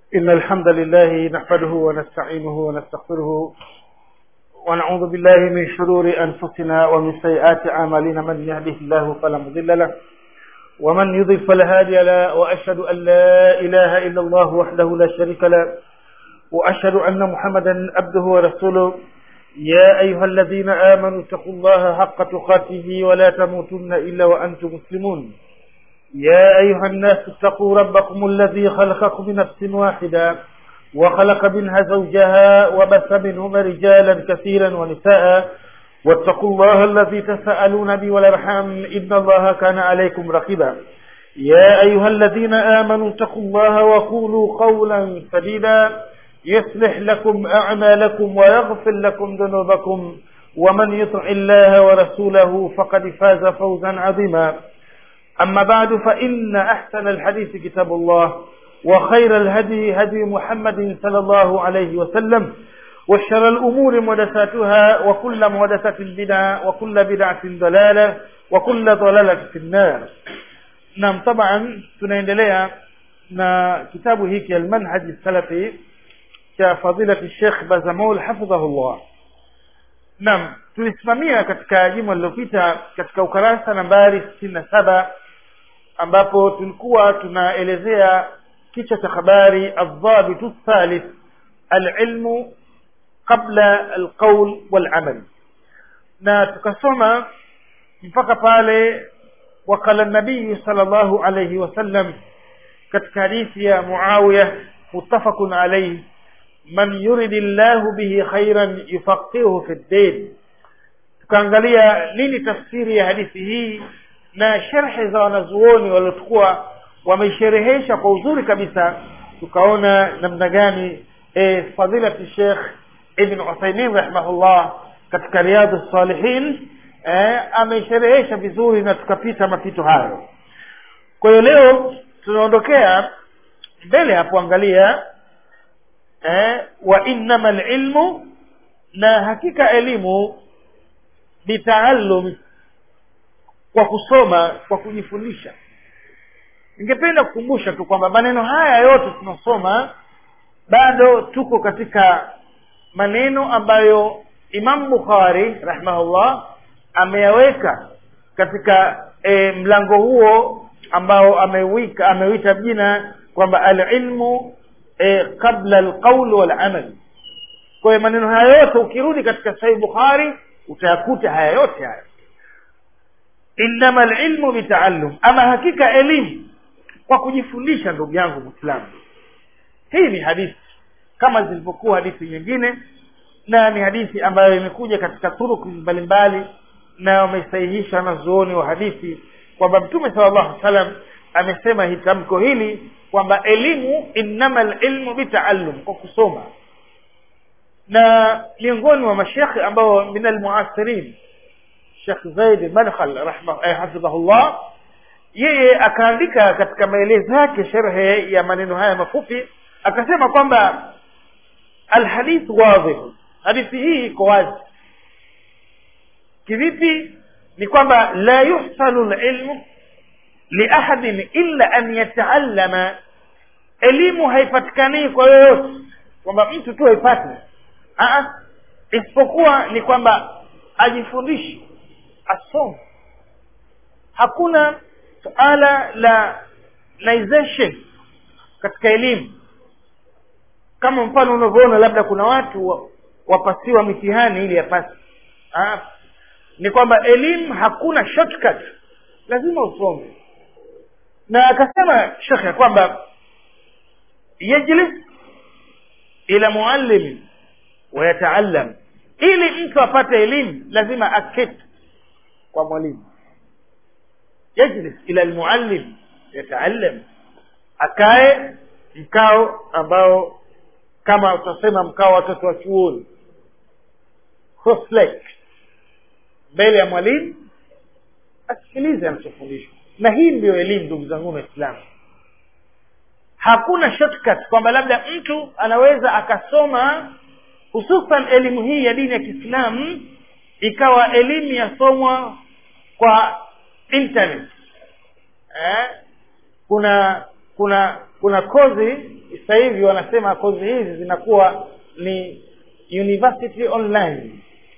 إن الحمد لله نحمده ونستعينه ونستغفره ونعوذ بالله من شرور أنفسنا ومن سيئات أعمالنا من يهده الله فلا مضل له ومن يضل فلا هادي له وأشهد أن لا إله إلا الله وحده لا شريك له وأشهد أن محمدا عبده ورسوله يا أيها الذين آمنوا اتقوا الله حق تقاته ولا تموتن إلا وأنتم مسلمون يا أيها الناس اتقوا ربكم الذي خلقكم من نفس واحدة وخلق منها زوجها وبث منهما رجالا كثيرا ونساء واتقوا الله الذي تساءلون به والارحام إن الله كان عليكم رقيبا يا أيها الذين آمنوا اتقوا الله وقولوا قولا سديدا يصلح لكم أعمالكم ويغفر لكم ذنوبكم ومن يطع الله ورسوله فقد فاز فوزا عظيما أما بعد فإن أحسن الحديث كتاب الله وخير الهدي هدي محمد صلى الله عليه وسلم وشر الأمور محدثاتها وكل محدثة بدعة وكل بدعة ضلالة وكل ضلالة في النار نعم طبعا tunaendelea na kitabu hiki almanhaj salafi cha fadilati Sheikh Bazamul hafidhahullah Naam tulisimamia katika juma lililopita katika ukarasa nambari sitini na saba ambapo tulikuwa tunaelezea kichwa cha habari aldhabitu thalith alilmu qabla alqaul walamal na tukasoma mpaka pale wakala nabii sallallahu alayhi wasallam katika hadithi ya muawiya muttafaqun alayhi man yuridi llahu bihi khairan yufaqihuhu fi ddin tukaangalia nini tafsiri ya hadithi hii na sharhe za wanazuoni waliokuwa wameisherehesha kwa uzuri kabisa tukaona namna gani e, fadilati Sheikh Ibn Uthaymeen rahimahullah katika Riyadh Salihin e, ameisherehesha vizuri na tukapita mapito hayo kwa hiyo leo tunaondokea mbele hapo angalia eh, wa innama ilmu na hakika elimu bitaallum kwa kusoma kwa kujifundisha ningependa kukumbusha tu kwamba maneno haya yote tunasoma bado tuko katika maneno ambayo Imam Bukhari rahimahullah ameyaweka katika e, mlango huo ambao amewika amewita jina kwamba alilmu e, qabla alqaul walamal kwa hiyo maneno haya yote ukirudi katika sahih Bukhari utayakuta haya yote haya innama alilmu bitaallum ama hakika elimu kwa kujifundisha ndugu yangu muislamu hii ni hadithi kama zilivyokuwa hadithi nyingine na ni hadithi ambayo imekuja katika turuku mbalimbali na wamesahihisha wanazuoni wa hadithi kwamba mtume sallallahu alaihi wasallam amesema hitamko hili kwamba elimu innama alilmu bitaallum kwa kusoma na miongoni mwa mashekhe ambao min almuasirin Sheikh Zaid Madkhal eh, hafidhahullah yeye akaandika katika maelezo yake sharhe ya maneno haya mafupi akasema kwamba alhadith wadhih hadithi hii iko wazi kivipi ni kwamba la yuhsanu alilmu liahadin illa an yataallama elimu haipatikani kwa yoyote kwamba mtu tu haipati isipokuwa ni kwamba ajifundishe asome hakuna suala la laization katika elimu kama mfano unavyoona labda kuna watu wapasiwa mitihani ili yapasi ni kwamba elimu hakuna shortcut lazima usome na akasema shekhe kwamba yajlis ila muallim wayataallam ili mtu apate elimu lazima aketi kwa mwalimu yajlis ila almuallim yataallam akae mkao ambao kama utasema mkao watoto wa chuoni cross mbele ya mwalimu asikilize anachofundishwa na hii ndiyo elimu ndugu zangu waislamu hakuna shortcut kwamba labda mtu anaweza akasoma hususan elimu hii ya dini ya kiislamu ikawa elimu yasomwa kwa internet eh? kuna kuna kuna kozi sasa hivi wanasema kozi hizi zinakuwa ni university online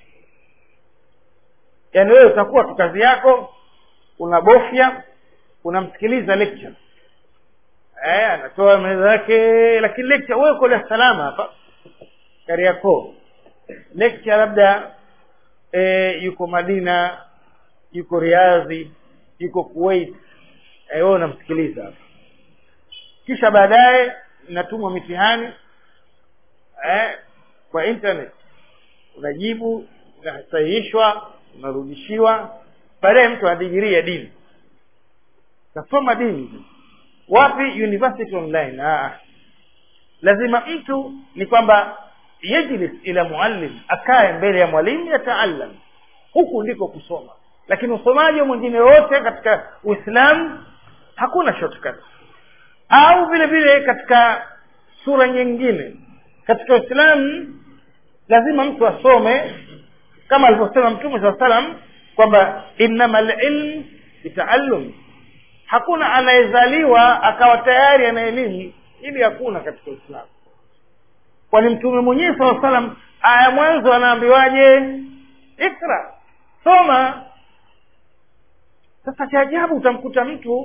yaani wewe utakuwa tu kazi yako unabofya unamsikiliza lecture eh anatoa maelezo yake lakini lecture wewe uko Dar es Salaam hapa Kariakoo lecture labda eh, yuko Madina yuko Riadhi yuko Kuwait eh, wewe unamsikiliza hapa kisha baadaye inatumwa mitihani eh, kwa internet unajibu unasahihishwa unarudishiwa baadaye mtu anadigiria dini kasoma dini wapi university online ah. lazima mtu ni kwamba yajlis ila muallim akae mbele ya mwalimu yataallam huku ndiko kusoma lakini usomaji mwingine wote katika uislamu hakuna shortcut au vile vile katika sura nyingine katika uislamu lazima mtu asome kama alivyosema mtume saa salam kwamba innama lilm bitaallum hakuna anayezaliwa akawa tayari ana elimu ili hakuna katika uislamu kwani mtume mwenyewe saa salam aya mwanzo anaambiwaje ikra soma sasa cha ajabu utamkuta mtu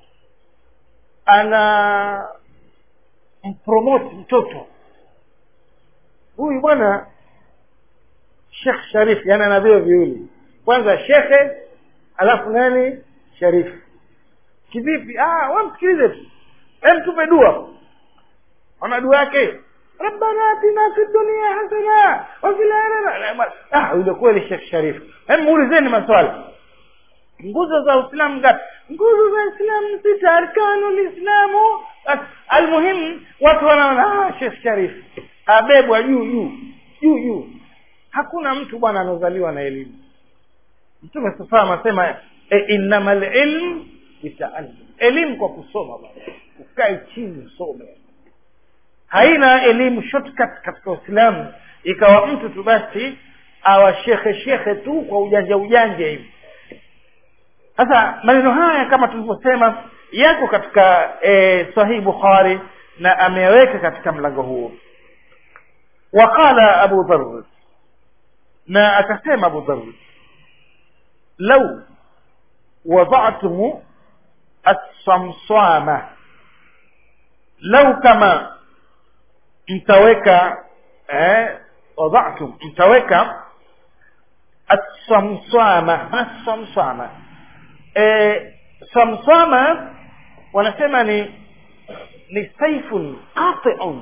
ana mpromote mtoto huyu bwana shekh sharif yani ana vio viwili kwanza shekhe alafu nani sharifu kivipi ah we msikilize tu em tupe dua ona dua yake rabbana atina fi dunia hasana wa fil akhirati ah yule kweli shekh sharif hem muulizeni maswali nguzo za uislamu ngapi nguzo za uislamu sita arkanu lislamu almuhimu watu wanaona ah shekh sharif abebwa juu juu juu juu hakuna mtu bwana anaozaliwa na elimu mtume sasa anasema e, innama lilm bitaalum elimu kwa kusoma bwana ukae chini usome haina elimu shortcut katika uislamu ikawa mtu tu basi awa shekhe shekhe tu kwa ujanja ujanja hivi sasa maneno haya kama tulivyosema yako katika e, sahih bukhari na ameweka katika mlango huo waqala abu dharr na akasema abu dharr lau wada'tum as-samsama lau kama mtaweka eh, wada'tum mtaweka as-samsama as-samsama eh, samsama wanasema ni ni saifun qati'un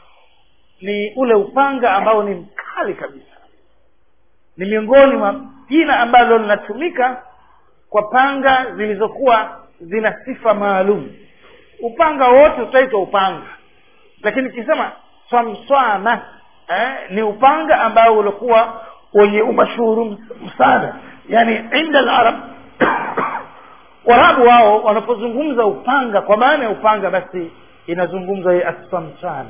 ni ule upanga ambao ni mkali kabisa ni miongoni mwa jina ambalo linatumika kwa panga zilizokuwa zina sifa maalum upanga wote utaitwa upanga lakini kisema swamswana eh, ni upanga ambao ulikuwa wenye umashuhuru sana yani inda alarab warabu wao wanapozungumza upanga kwa maana ya upanga basi inazungumza assamsana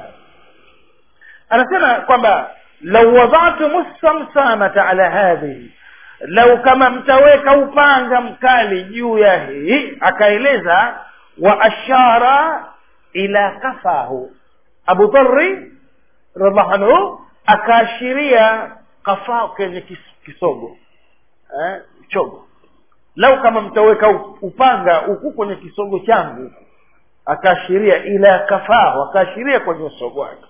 anasema kwamba lau wadhatum samsamata ala hadhihi lau kama mtaweka upanga mkali juu ya hii akaeleza wa ashara ila kafahu abu dhari radhiallahu anhu akaashiria kafaa kwenye kisogo eh, chogo lau kama mtaweka upanga huku kwenye kisogo changu akaashiria ila kafahu akaashiria kwenye usogo wake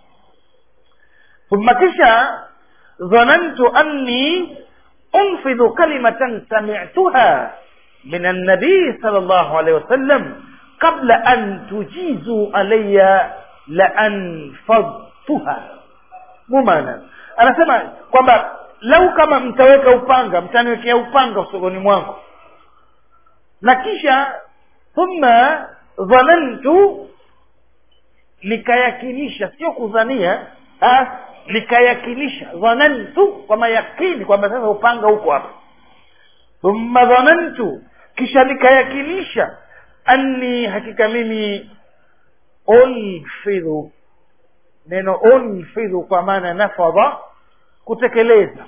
ثم kisha dhanantu anni unfidhu kalimatan sami'tuha min an-nabi sallallahu alayhi wasallam qabla an tujizu alayya la anfadtuha mumana anasema kwamba lau kama mtaweka upanga mtaniwekea upanga usogoni mwangu na kisha thumma dhanantu nikayakinisha sio kudhania nikayakinisha dhanantu kwa mayakini kwamba sasa upanga huko hapa thumma dhanantu kisha nikayakinisha anni hakika mimi unfidhu neno unfidhu kwa maana nafadha kutekeleza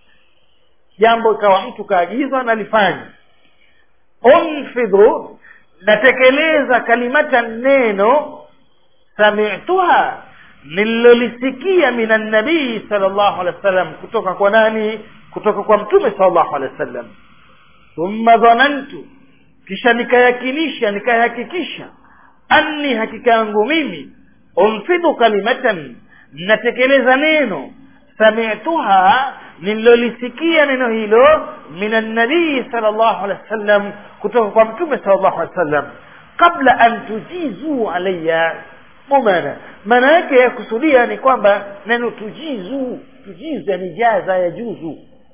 jambo ikawa mtu kaagizwa nalifanya unfidhu natekeleza kalimata neno samituha nililolisikia min annabii sal llahu alehi wa sallam kutoka kwa nani kutoka kwa mtume sal llahu alehi wa sallam thumma dhanantu kisha nikayakinisha nikayahakikisha anni hakika yangu mimi umfidhu kalimatan natekeleza neno samituha nililolisikia neno hilo min annabii sal llahu alehi wa sallam kutoka kwa mtume sal llahu alehi wa sallam qabla an tujizu alaya mumana maana yake ya kusudia ni kwamba neno tujizu tujizu yani jaza ya juzu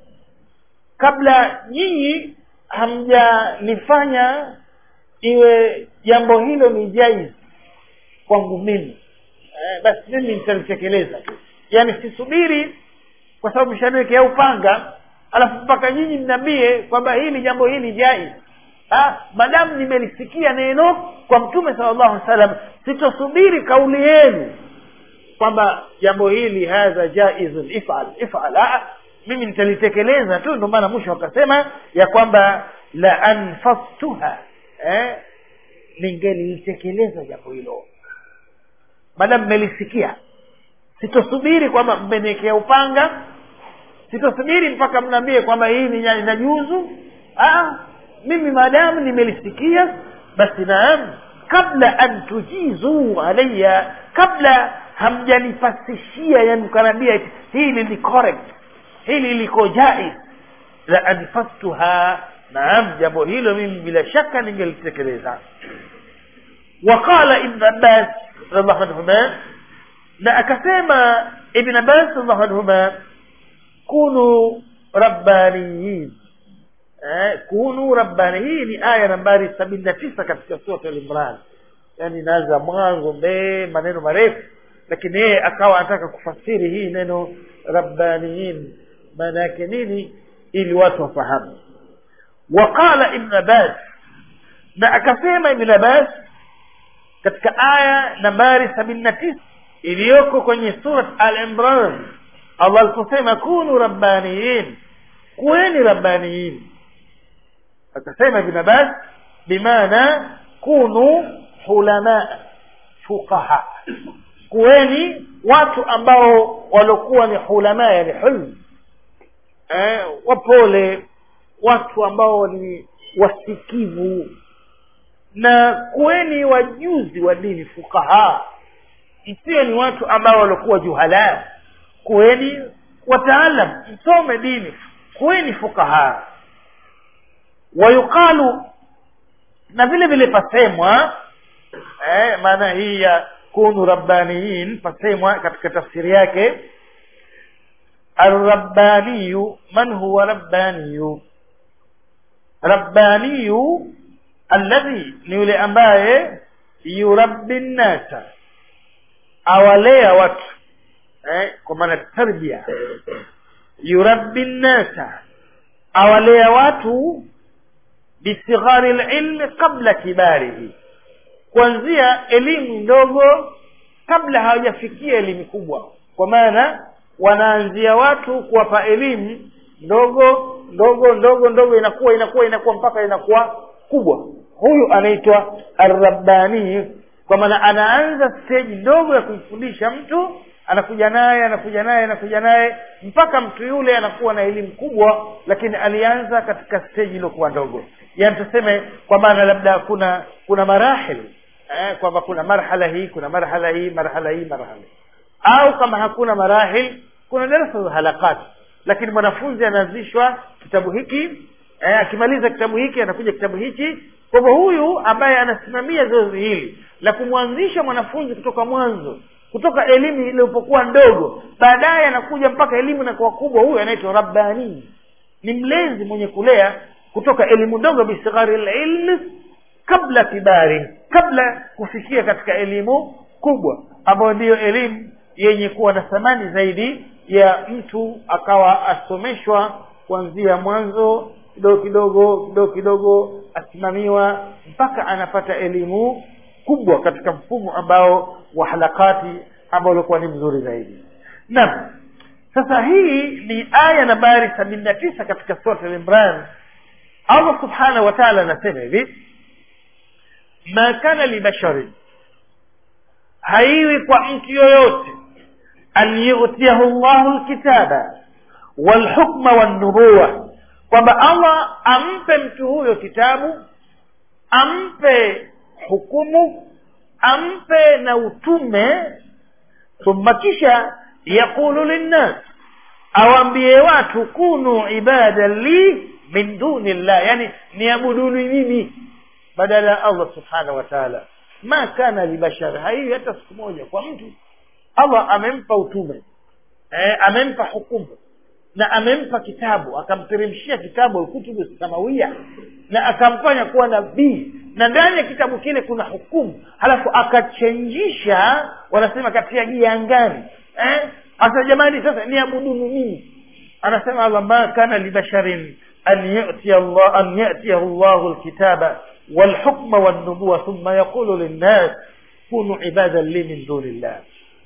kabla nyinyi hamjanifanya iwe jambo hilo ni jaiz kwangu mimi eh, basi mimi nitalitekeleza tu yaani sisubiri kwa sababu mshaniwekea upanga alafu mpaka nyinyi mnambie kwamba hili jambo hili jaiz madamu nimelisikia neno kwa mtume sala llahu alih salam sitosubiri kauli yenu kwamba jambo hili hadha jaizun ifal ifal Aa, mimi nitalitekeleza tu ndio maana mwisho wakasema ya kwamba la anfastuha eh, ningelitekeleza jambo hilo madamu mmelisikia sitosubiri kwamba mmeniwekea upanga sitosubiri mpaka mnaambie kwamba hii ni inajuzu mimi maadamu nimelisikia basi naam kabla an tujizuu alaya kabla hamjanipasishia yani mkanaambia hili ni correct hili liko jaiz la anfastuha naam jambo hilo mimi bila shaka ningelitekeleza waqala ibn abbas radiallahu anhuma na akasema ibn abbas radiallahu anhuma kunu rabbaniyin eh, kunu rabbani hii ni aya nambari sabini na tisa katika surat al-imran yani inaanza mwanzo mbee maneno marefu lakini yeye akawa anataka kufasiri hii neno rabbaniyin maana yake nini ili watu wafahamu waqala ibn abbas na akasema ibn abbas katika aya nambari sabini na tisa iliyoko kwenye surat al-imran allah aliposema kunu rabbaniyin kuweni rabbaniyin akasema ibn abbas bimaana kunu hulama fuqaha kuweni watu ambao waliokuwa ni hulama yani hulm eh, wapole watu ambao ni wasikivu na kuweni wajuzi wa dini fuqaha msiwe ni watu ambao waliokuwa juhala kuweni wataalam msome dini kuweni fuqaha wayuqalu na vile vile pasemwa eh, maana hii ya kunu rabbaniyin pasemwa katika tafsiri yake arrabbaniyu man huwa rabbaniyu rabbaniyu alladhi ni yule ambaye yurabbi nnasa awalea watu eh, kwa maana tarbia yurabbi nnasa awalea watu bisighari lilmi qabla kibarihi kuanzia elimu ndogo kabla hawajafikia elimu kubwa kwa maana wanaanzia watu kuwapa elimu ndogo ndogo ndogo ndogo inakuwa inakuwa inakuwa mpaka inakuwa kubwa huyu anaitwa arrabbani kwa maana anaanza stage ndogo ya kumfundisha mtu anakuja naye anakuja naye anakuja naye mpaka mtu yule anakuwa na elimu kubwa lakini alianza katika stage iliyokuwa ndogo yaani tuseme kwa maana labda kuna kuna marahil eh, kwamba kuna marhala hii kuna marhala hii marhala hii marhala hii au kama hakuna marahil kuna darasa za halakati lakini mwanafunzi anaanzishwa kitabu hiki eh, akimaliza kitabu hiki anakuja kitabu hichi kwa hivyo huyu ambaye anasimamia zoezi hili la kumwanzisha mwanafunzi kutoka mwanzo kutoka elimu iliyopokuwa ndogo baadaye anakuja mpaka elimu inakuwa kubwa huyu anaitwa rabbani ni mlezi mwenye kulea kutoka elimu ndogo bisighari lilmi kabla kibari kabla kufikia katika elimu kubwa ambayo ndiyo elimu yenye kuwa na thamani zaidi ya mtu akawa asomeshwa kuanzia mwanzo kidogo kidogo kidogo kidogo asimamiwa mpaka anapata elimu kubwa katika mfumo ambao wa halakati ambao ulikuwa ni mzuri zaidi naam sasa hii ni aya nambari sabini na tisa katika surat al-imran allah subhanahu wa taala anasema hivi ma kana libasharin haiwi kwa mtu yoyote an yutiyahu llahu lkitaba walhukma wannubuwa kwamba allah ampe mtu huyo kitabu ampe hukumu ampe na utume thumma kisha yaqulu linnas awambie watu kunu ibadan li min duni llah yani niabuduni mimi badala ya allah subhanahu wa taala ma kana libashari haiwi hata siku moja kwa mtu allah amempa utume eh, amempa hukumu na amempa kitabu akamteremshia kitabu alkutubu samawia na akamfanya kuwa nabii na ndani ya kitabu kile kuna hukumu halafu akachenjisha wanasema katia giangani eh? asa jamani sasa niabuduni mimi anasema allah ma kana libasharin an yatiya Allah an yatiyahu llahu lkitaba walhukma wannubuwa thumma yaqulu linnas kunu ibadan li min duni llah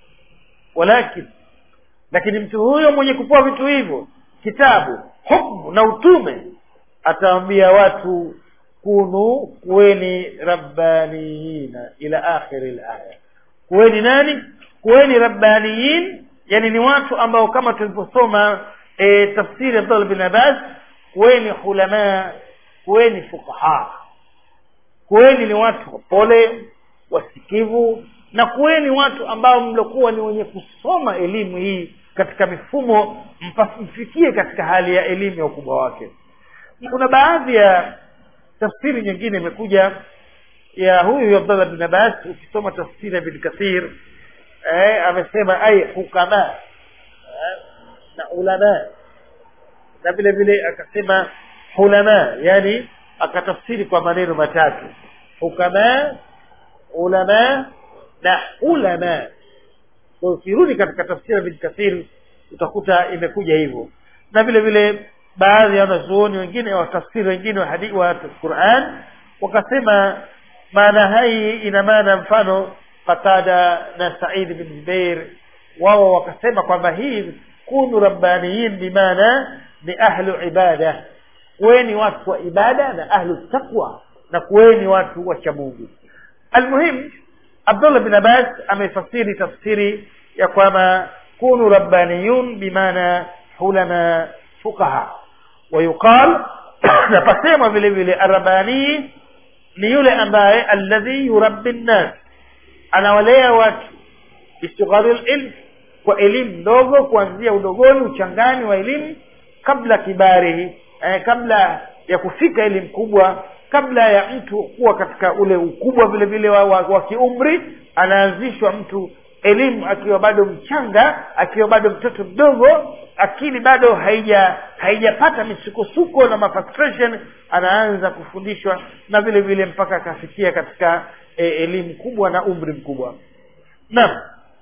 walakin lakini mtu huyo mwenye kupewa vitu hivyo kitabu hukmu na utume ataambia watu kunu kuweni rabbaniyina ila akhiri laya kuweni nani kuweni rabbaniyin yani ni watu ambao kama tulivyosoma e, tafsiri ya abdullah bin abbas kuweni hulamaa kuweni fuqaha kuweni ni watu wapole wasikivu na kuweni watu ambao mlokuwa ni wenye kusoma elimu hii katika mifumo mfikie katika hali ya elimu ya ukubwa wake kuna baadhi ya tafsiri nyingine imekuja ya huyu abdallah bin abbas ukisoma tafsiri ya bin kathir eh, amesema ai hukama eh, na ulama na vile vile akasema hulama yani akatafsiri kwa maneno matatu hukama ulama na ulama kwa ukirudi katika tafsiri ya bin kathir utakuta imekuja hivyo na vile vile baadhi ya wanazuoni wengine watafsiri wengine wa hadithi wa Qur'an wakasema maana hai ina maana mfano Qatada na Said bin Jubair wao wakasema kwamba hii kunu rabbaniyin bimaana ni ahlu ibada kuweni watu wa ibada na ahlu taqwa na kuweni watu wa cha Mungu almuhim Abdullah bin Abbas amefasiri tafsiri ya kwamba kunu rabbaniyun bimaana hulama fuqaha ويقال napasema vile vile arabani ni yule ambaye alladhi yurabbi nnas anawalea watu bistighari lilm kwa elimu ndogo kuanzia udogoni uchangani wa elimu kabla kibarihi eh, kabla ya kufika elimu kubwa kabla ya mtu kuwa katika ule ukubwa vile vile wa, wa, wa kiumri anaanzishwa mtu elimu akiwa bado mchanga akiwa bado mtoto mdogo akili bado haija haijapata misukosuko na mafrustration anaanza kufundishwa na vile vile mpaka akafikia katika e, elimu kubwa na umri mkubwa naam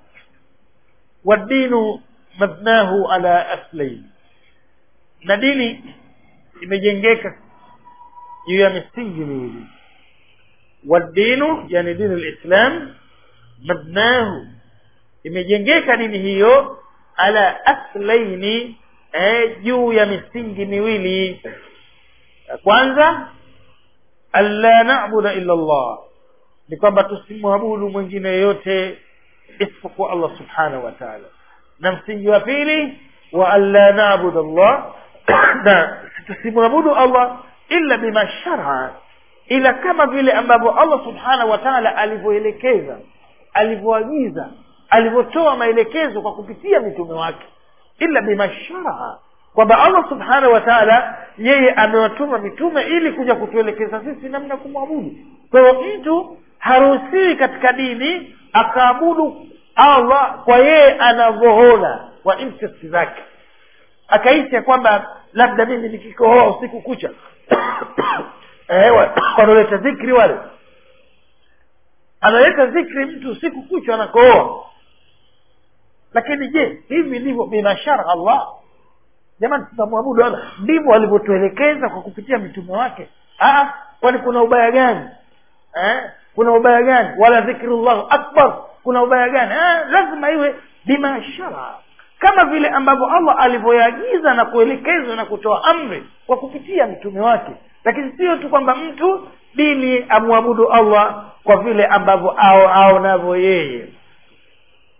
wadinu mabnahu ala aslain na dini imejengeka juu ya misingi miwili wadinu yani dini lislam mabnahu imejengeka dini hiyo ala aslaini eh, juu ya misingi miwili ya kwanza alla nabuda illa Allah ni kwamba tusimwabudu mwingine yoyote isipokuwa Allah subhanahu wa ta'ala na msingi wa pili wa alla nabuda Allah na tusimwabudu Allah illa bima shar'a ila kama vile ambavyo Allah subhanahu wa ta'ala alivyoelekeza alivyoagiza alivyotoa maelekezo kwa kupitia mitume wake illa bimashara kwamba allah subhanahu wa taala yeye amewatuma mitume ili kuja kutuelekeza sisi namna kumwabudu kwa hiyo mtu haruhusiwi katika dini akaabudu allah kwa yeye anavyoona kwa interest zake akaishi ya kwamba labda mimi nikikohoa usiku kucha eh, wanaoleta dhikri wale analeta dhikri mtu usiku kucha anakohoa lakini je hivi ndivyo binashara allah jamani tunamwabudu allah ndivyo alivyotuelekeza kwa kupitia mitume wake Aa, kwani kuna ubaya gani eh? kuna ubaya gani wala dhikrullahu akbar kuna ubaya gani eh? lazima iwe bimashara kama vile ambavyo allah alivyoagiza na kuelekezwa na kutoa amri kwa kupitia mitume wake lakini sio tu kwamba mtu dini amwabudu allah kwa vile ambavyo aonavyo yeye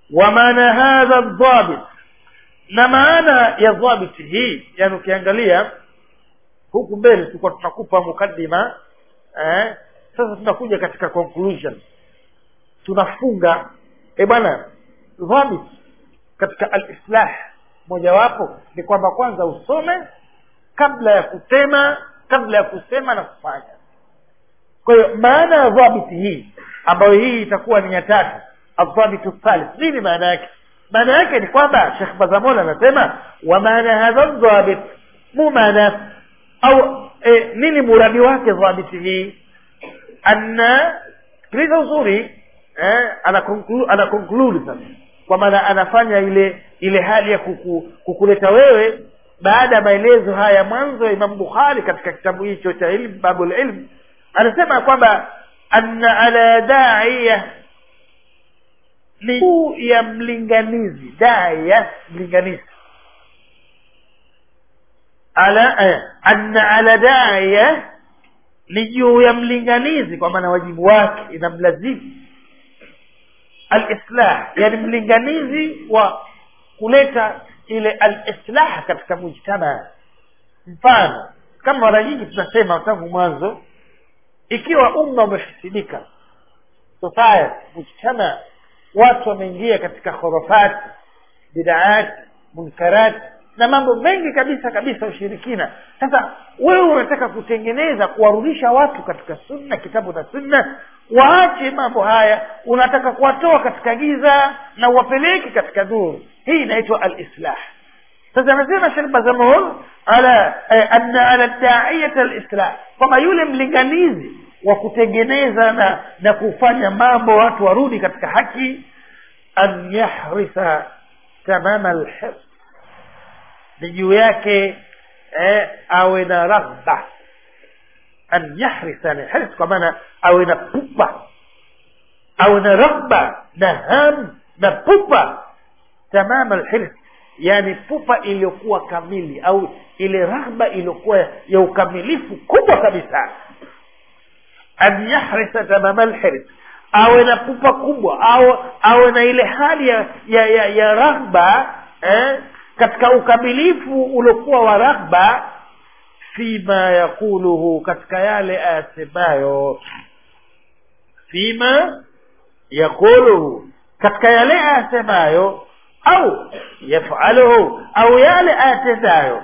wa maana hadha dhabit na maana ya dhabiti hii yani ukiangalia huku mbele tulikuwa tunakupa mukaddima eh, sasa tunakuja katika conclusion tunafunga e bwana dhabit katika alislah mojawapo ni kwamba kwanza usome kabla ya kutema kabla ya kusema na kufanya kwa hiyo maana ya dhabiti hii ambayo hii itakuwa ni ya tatu adhabitu thalith nini maana yake maana yake ni kwamba shekh bazamol anasema wa maana hadha dhabit mu maana au e, nini muradi wake dhabiti hii anna sikiliza uzuri eh, ana conclude, ana conclude sasa kwa maana anafanya ile ile hali ya kuku, kukuleta wewe baada ya maelezo haya mwanzo ya imam bukhari katika kitabu hicho cha ilm babul ilm anasema kwamba anna ala daiya ni juu ya mlinganizi daiya mlinganizi ala eh, anna ala daiya ni juu ya mlinganizi kwa maana wajibu wake inamlazimu alislah yani mlinganizi wa kuleta ile alislah katika mujtama mfano kama mara nyingi tunasema tangu mwanzo ikiwa umma umefisidika society mujtama watu wameingia katika khurafati bidaati munkarati na mambo mengi kabisa kabisa ushirikina sasa wewe unataka kutengeneza kuwarudisha watu katika sunna kitabu na sunna waache mambo haya unataka kuwatoa katika giza na uwapeleke katika nuru hii inaitwa alislah sasa anasema shekh bazamul ala eh, anna ala daiyat alislah kwamba yule mlinganizi wa kutengeneza na na kufanya mambo watu warudi katika haki an yahrisa tamama alhirs ni juu yake eh, awe na raghba an yahrisa ni hirs kwa maana awe na pupa awe na raghba na ham na pupa tamama alhirs yani pupa iliyokuwa kamili au ile raghba iliyokuwa ya ukamilifu kubwa kabisa an yahrisa tamama alhirs awe na pupa kubwa au awe na ile hali ya ya, ya, ya raghba eh, katika ukamilifu uliokuwa wa raghba fima yaquluhu katika yale ayasemayo fima yaquluhu katika yale ayasemayo au yafaluhu au yale ayatendayo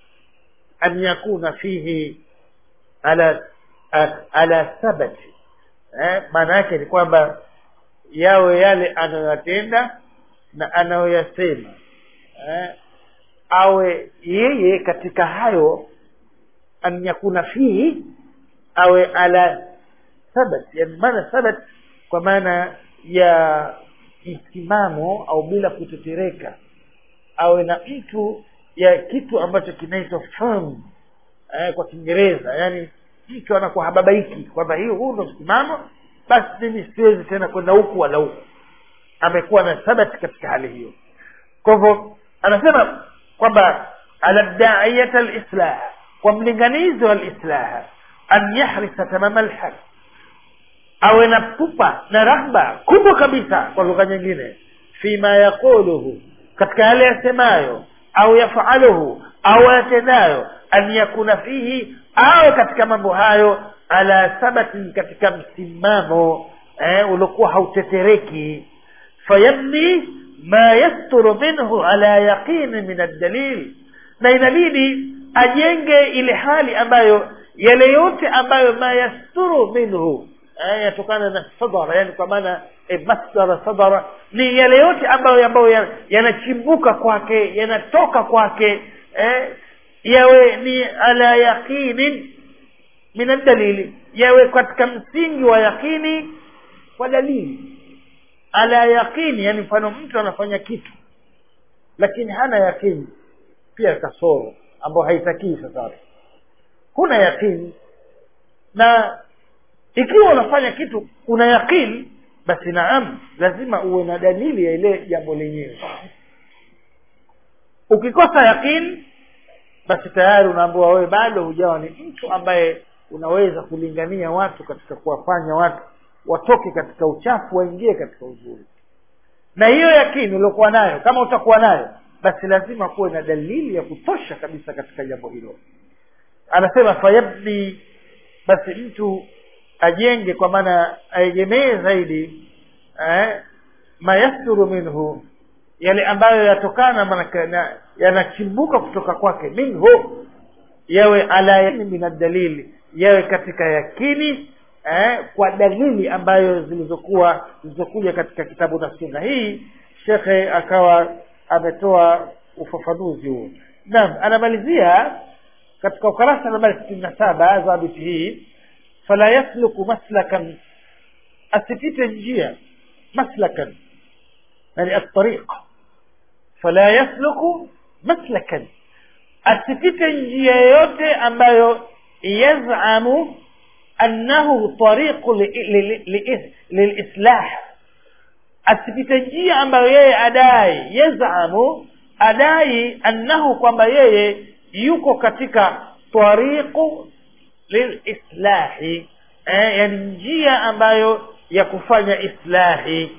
an yakuna fihi ala ala thabati eh, maana yake ni kwamba yawe yale anayoyatenda na anayoyasema eh, awe yeye katika hayo an yakuna fihi awe ala thabat yani maana thabat kwa maana ya msimamo au bila kutetereka awe na mtu ya kitu ambacho kinaitwa firm eh, kwa kiingereza yani mtu anakuwa hababaiki kwamba hiyo huu ndo msimamo basi mimi siwezi tena kwenda huku wala huku amekuwa na thabati katika hali hiyo kwa hivyo anasema kwamba ala daiyata alislah kwa mlinganizi wa alislah an yahrisa tamama alhaq awe na pupa na rahba kubwa kabisa kwa lugha nyingine fima yaquluhu katika yale yasemayo au yafaluhu au yatendayo an yakuna fihi awe katika mambo hayo ala thabatin katika msimamo eh, uliokuwa hautetereki fayabni ma yasturu minhu ala yaqini min aldalil na inabidi ajenge ile hali ambayo yale yote ambayo ma yasturu minhu eh, yatokana na sadara yani kwa maana eh, masdara sadara ni yale yote ambayo ambayo yanachimbuka kwake yanatoka kwake eh, yawe ni ala yaqinin min aldalili yawe katika msingi wa yaqini kwa dalili ala yaqini yani mfano mtu anafanya kitu lakini hana yaqini pia kasoro ambayo haitakii sasa huna yaqini na ikiwa unafanya kitu una yaqini basi naam lazima uwe na dalili ya ile jambo lenyewe ukikosa yaqini basi tayari unaambiwa wewe bado hujawa ni mtu ambaye unaweza kulingania watu katika kuwafanya watu watoke katika uchafu waingie katika uzuri na hiyo yakini uliokuwa nayo kama utakuwa nayo basi lazima kuwe na dalili ya kutosha kabisa katika jambo hilo anasema fayabni basi mtu ajenge kwa maana aegemee zaidi eh, mayasturu minhu yale ambayo yatokana manake na- yanachimbuka kutoka kwake minhu yawe ala yani min dalili yawe katika yakini eh, kwa dalili ambayo zilizokuwa zilizokuja katika kitabu na sunna hii shekhe akawa ametoa ufafanuzi huo naam anamalizia katika ukarasa nambari sitini na saba zabiti hii fala yasluku maslakan asipite njia maslakan yani atariq fala yasluku maslakan asipite njia yoyote ambayo yazamu annahu tariqu li- li- li- lilislah asipite njia ambayo yeye adai yazamu adai annahu kwamba yeye yuko katika tariqu lilislahi eh, yani njia ambayo ya kufanya islahi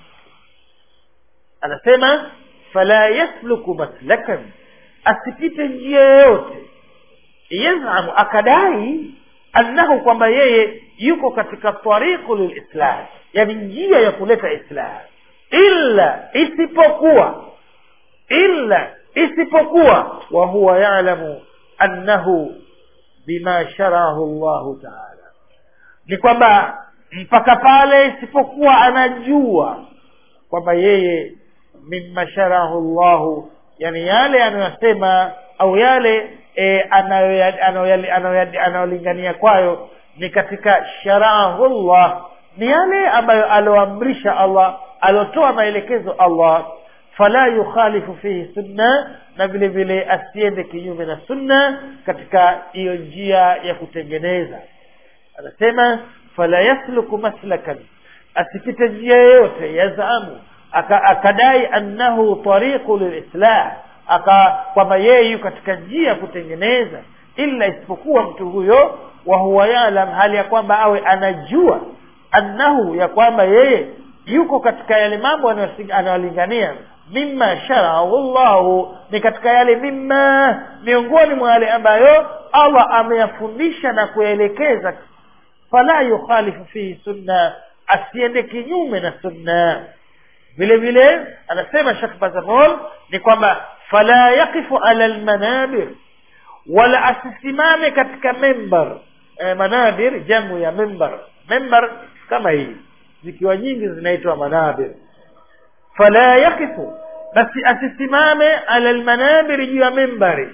anasema fala yasluku maslakan asipite njia yoyote yazamu akadai annahu kwamba yeye yuko katika tariqu lilislah yani njia ya kuleta islah illa isipokuwa illa isipokuwa wa huwa yalamu annahu bima sharahu llahu taala ni kwamba mpaka pale isipokuwa anajua kwamba yeye mima sharahu llahu yani yale anayosema au yale e, anayoya- anayoya- anayoya- anayolingania kwayo ni katika sharahullah ni yale ambayo alioamrisha allah aliotoa maelekezo allah fala yukhalifu fihi sunna na vile vile asiende kinyume na sunna katika hiyo njia ya kutengeneza anasema fala yasluku maslakan asipite njia yoyote yazamu aka- akadai annahu tariqu lilislah aka kwamba yeye yu katika njia ya kutengeneza illa isipokuwa mtu huyo wa huwa yalam hali ya kwamba awe anajua annahu ya kwamba yeye yuko katika yale mambo anayosi- anayolingania mima sharahu llahu ni katika yale mima miongoni mwa yale ambayo allah ameyafundisha na kuyaelekeza fala yukhalifu fihi sunna asiende kinyume na sunna vile vile anasema shekh bazamol ni kwamba fala yaqifu ala lmanabir wala asisimame katika membar e, manabir jamu ya membar membar kama hii zikiwa nyingi zinaitwa manabir fala yaqifu basi asisimame ala lmanabir juu ya membari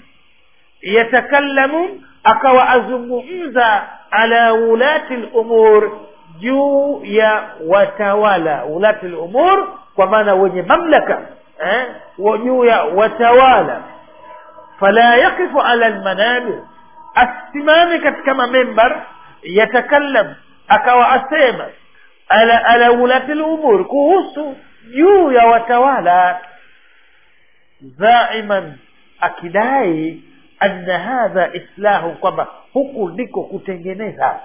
yatakallamu akawa azungumza ala ulati lumur juu ya watawala ulati lumur kwa maana wenye mamlaka eh, wa- juu ya watawala fala yaqifu ala lmanabir asimame katika mamembar yatakallam akawa asema ala, ala ulati lumur kuhusu juu ya watawala zaiman akidai anna hadha islahu kwamba huku ndiko kutengeneza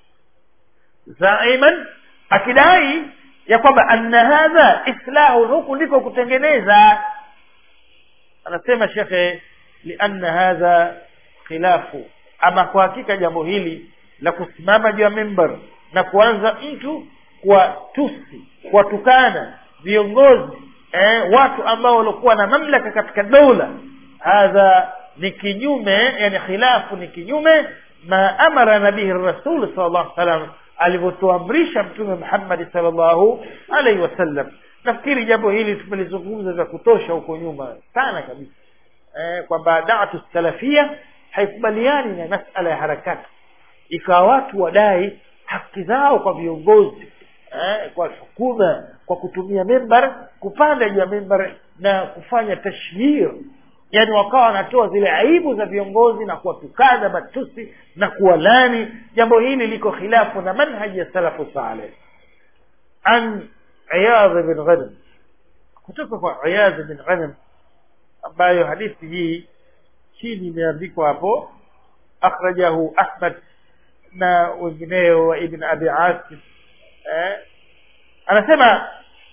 zaiman akidai ya kwamba anna hadha islahu huku ndiko kutengeneza anasema shekhe lianna hadha khilafu ama kwa hakika jambo hili la kusimama juu ya mimbar na kuanza mtu kwa tusi kuwatukana viongozi eh, watu ambao waliokuwa na mamlaka katika dola hadha ni kinyume yani khilafu ni kinyume ma amara nabihi rasul sal llahu salam alivyotuamrisha mtume muhammadi sal llahu alaihi wasallam nafikiri jambo hili tumelizungumza vya kutosha huko nyuma sana kabisa eh, kwamba dawatu salafia haikubaliani na masala ya harakati ikawa watu wadai haki zao kwa viongozi eh, kwa hukuma kwa kutumia membar kupanda juu ya membar na kufanya tashhir yani wakawa wanatoa zile aibu za viongozi na kuwatukana matusi na kuwalani jambo hili liko khilafu na manhaji ya salafu saleh an iyadh bin ghanam kutoka kwa iyadh bin ghanam ambayo hadithi hii chini imeandikwa hapo akhrajahu ahmad na wengineo wa ibn abi asim eh, anasema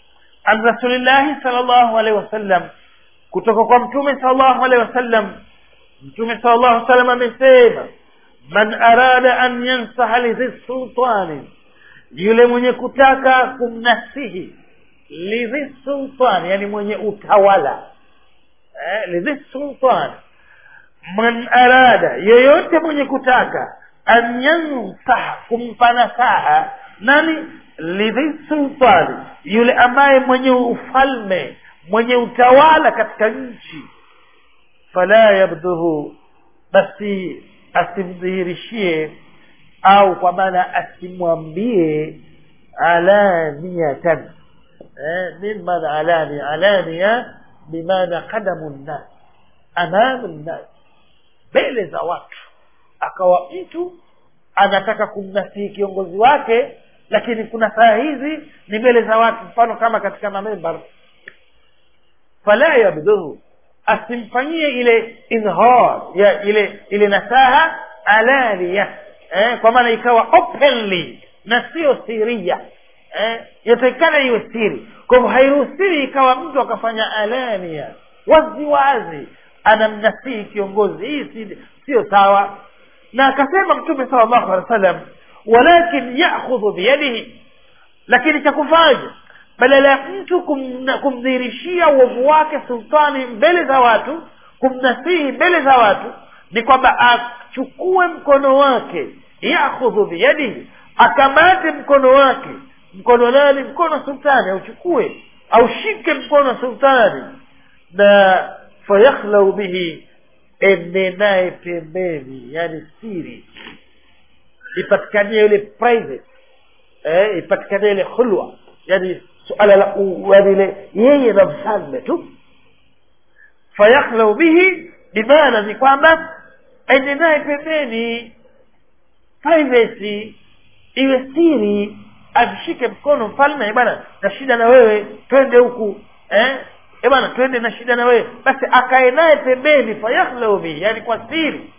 an rasulillahi salllahu alaihi wasallam kutoka kwa mtume salllahu alaihi wasallam mtume salllahu alaihi wasallam amesema man arada an yansaha lidhi sultani yule mwenye kutaka kumnasihi lidhi sultani yani mwenye utawala eh, lidhi sultani man arada yeyote mwenye kutaka an yansaha kumpa nasaha nani lidhi sultani yule ambaye mwenye ufalme mwenye utawala katika nchi fala yabdhuhu basi asimdhihirishie au kwa maana asimwambie alaniyatan eh, min maana alania alania bimaana qadamu nnas amamu nnas mbele za watu akawa mtu anataka kumnasihi kiongozi wake lakini kuna saa hizi ni mbele za watu mfano kama katika mamembar fala yabdhuhu asimfanyie ile idhar ya ile ile nasaha alania eh, kwa maana ikawa openly na sio siria eh, yatakikana iwe siri kwa hivyo hairuhusiwi ikawa mtu akafanya alania wazi wazi anamnasihi kiongozi hii si- sio sawa na akasema mtume sala llahu alehi wa sallam walakin yakhudhu biyadihi lakini cha kufanya badala ya mtu kumna- kumdhihirishia uovu wake sultani mbele za watu kumnasihi mbele za watu ni kwamba achukue mkono wake yakhudhu biyadihi akamate mkono wake mkono nani mkono wa sultani auchukue aushike mkono wa sultani na fayakhlau bihi ende naye pembeni yani siri ipatikanie ile private eh, ipatikanie ile khulwa yani suala la u- yani ile yeye na mfalme tu fayakhlau bihi bimaana ni kwamba ende naye pembeni privacy iwe siri amshike mkono mfalme bwana na shida na wewe twende huku eh eh bwana twende na shida na wewe basi akae naye pembeni fayakhlau bihi yani kwa siri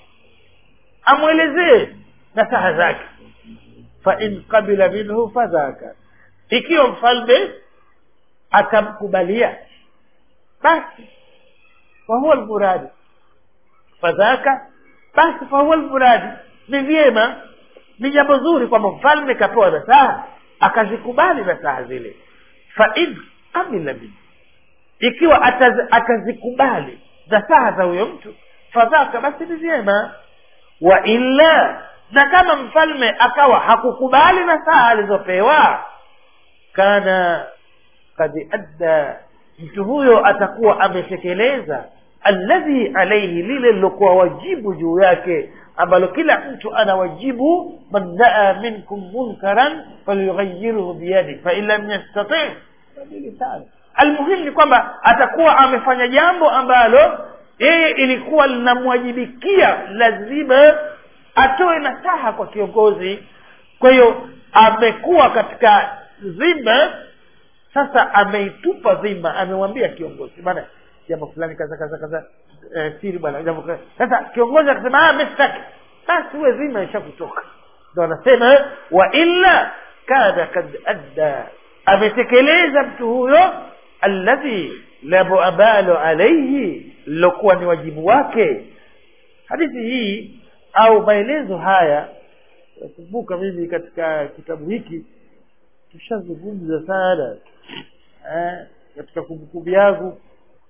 amwelezee nasaha zake fa in qabila minhu fadhaka ikiwa mfalme akamkubalia basi fahuwa lmuradi fadhaka basi fahuwa lmuradi ni vyema ni jambo zuri kwamba mfalme kapewa nasaha akazikubali nasaha zile fa in qabila minhu ikiwa ataz- atazikubali nasaha za huyo mtu fadhaka basi ni vyema wa illa na kama mfalme akawa hakukubali nasaha alizopewa kana kad adda mtu huyo atakuwa ametekeleza alladhi alaihi lile lilokuwa wajibu juu yake ambalo kila mtu ana wajibu man daa minkum munkaran falyughayiruhu biyadi fain lam yastati fabilisani almuhimu ni kwamba atakuwa amefanya jambo ambalo yeye ilikuwa linamwajibikia lazima atoe nasaha kwa kiongozi kwa hiyo amekuwa katika zima sasa ameitupa dhima amemwambia kiongozi bana jambo fulani kaza kaza kaza eh, siri bwana jambo kaza sasa kiongozi akasema ah mestaki basi huwe dhima ishakutoka ndo anasema wa illa kana kad adda ametekeleza mtu huyo alladhi la abalu alaihi lilokuwa ni wajibu wake hadithi hii au maelezo haya nakumbuka mimi katika kitabu hiki tushazungumza sana eh, katika kumbukumbu yangu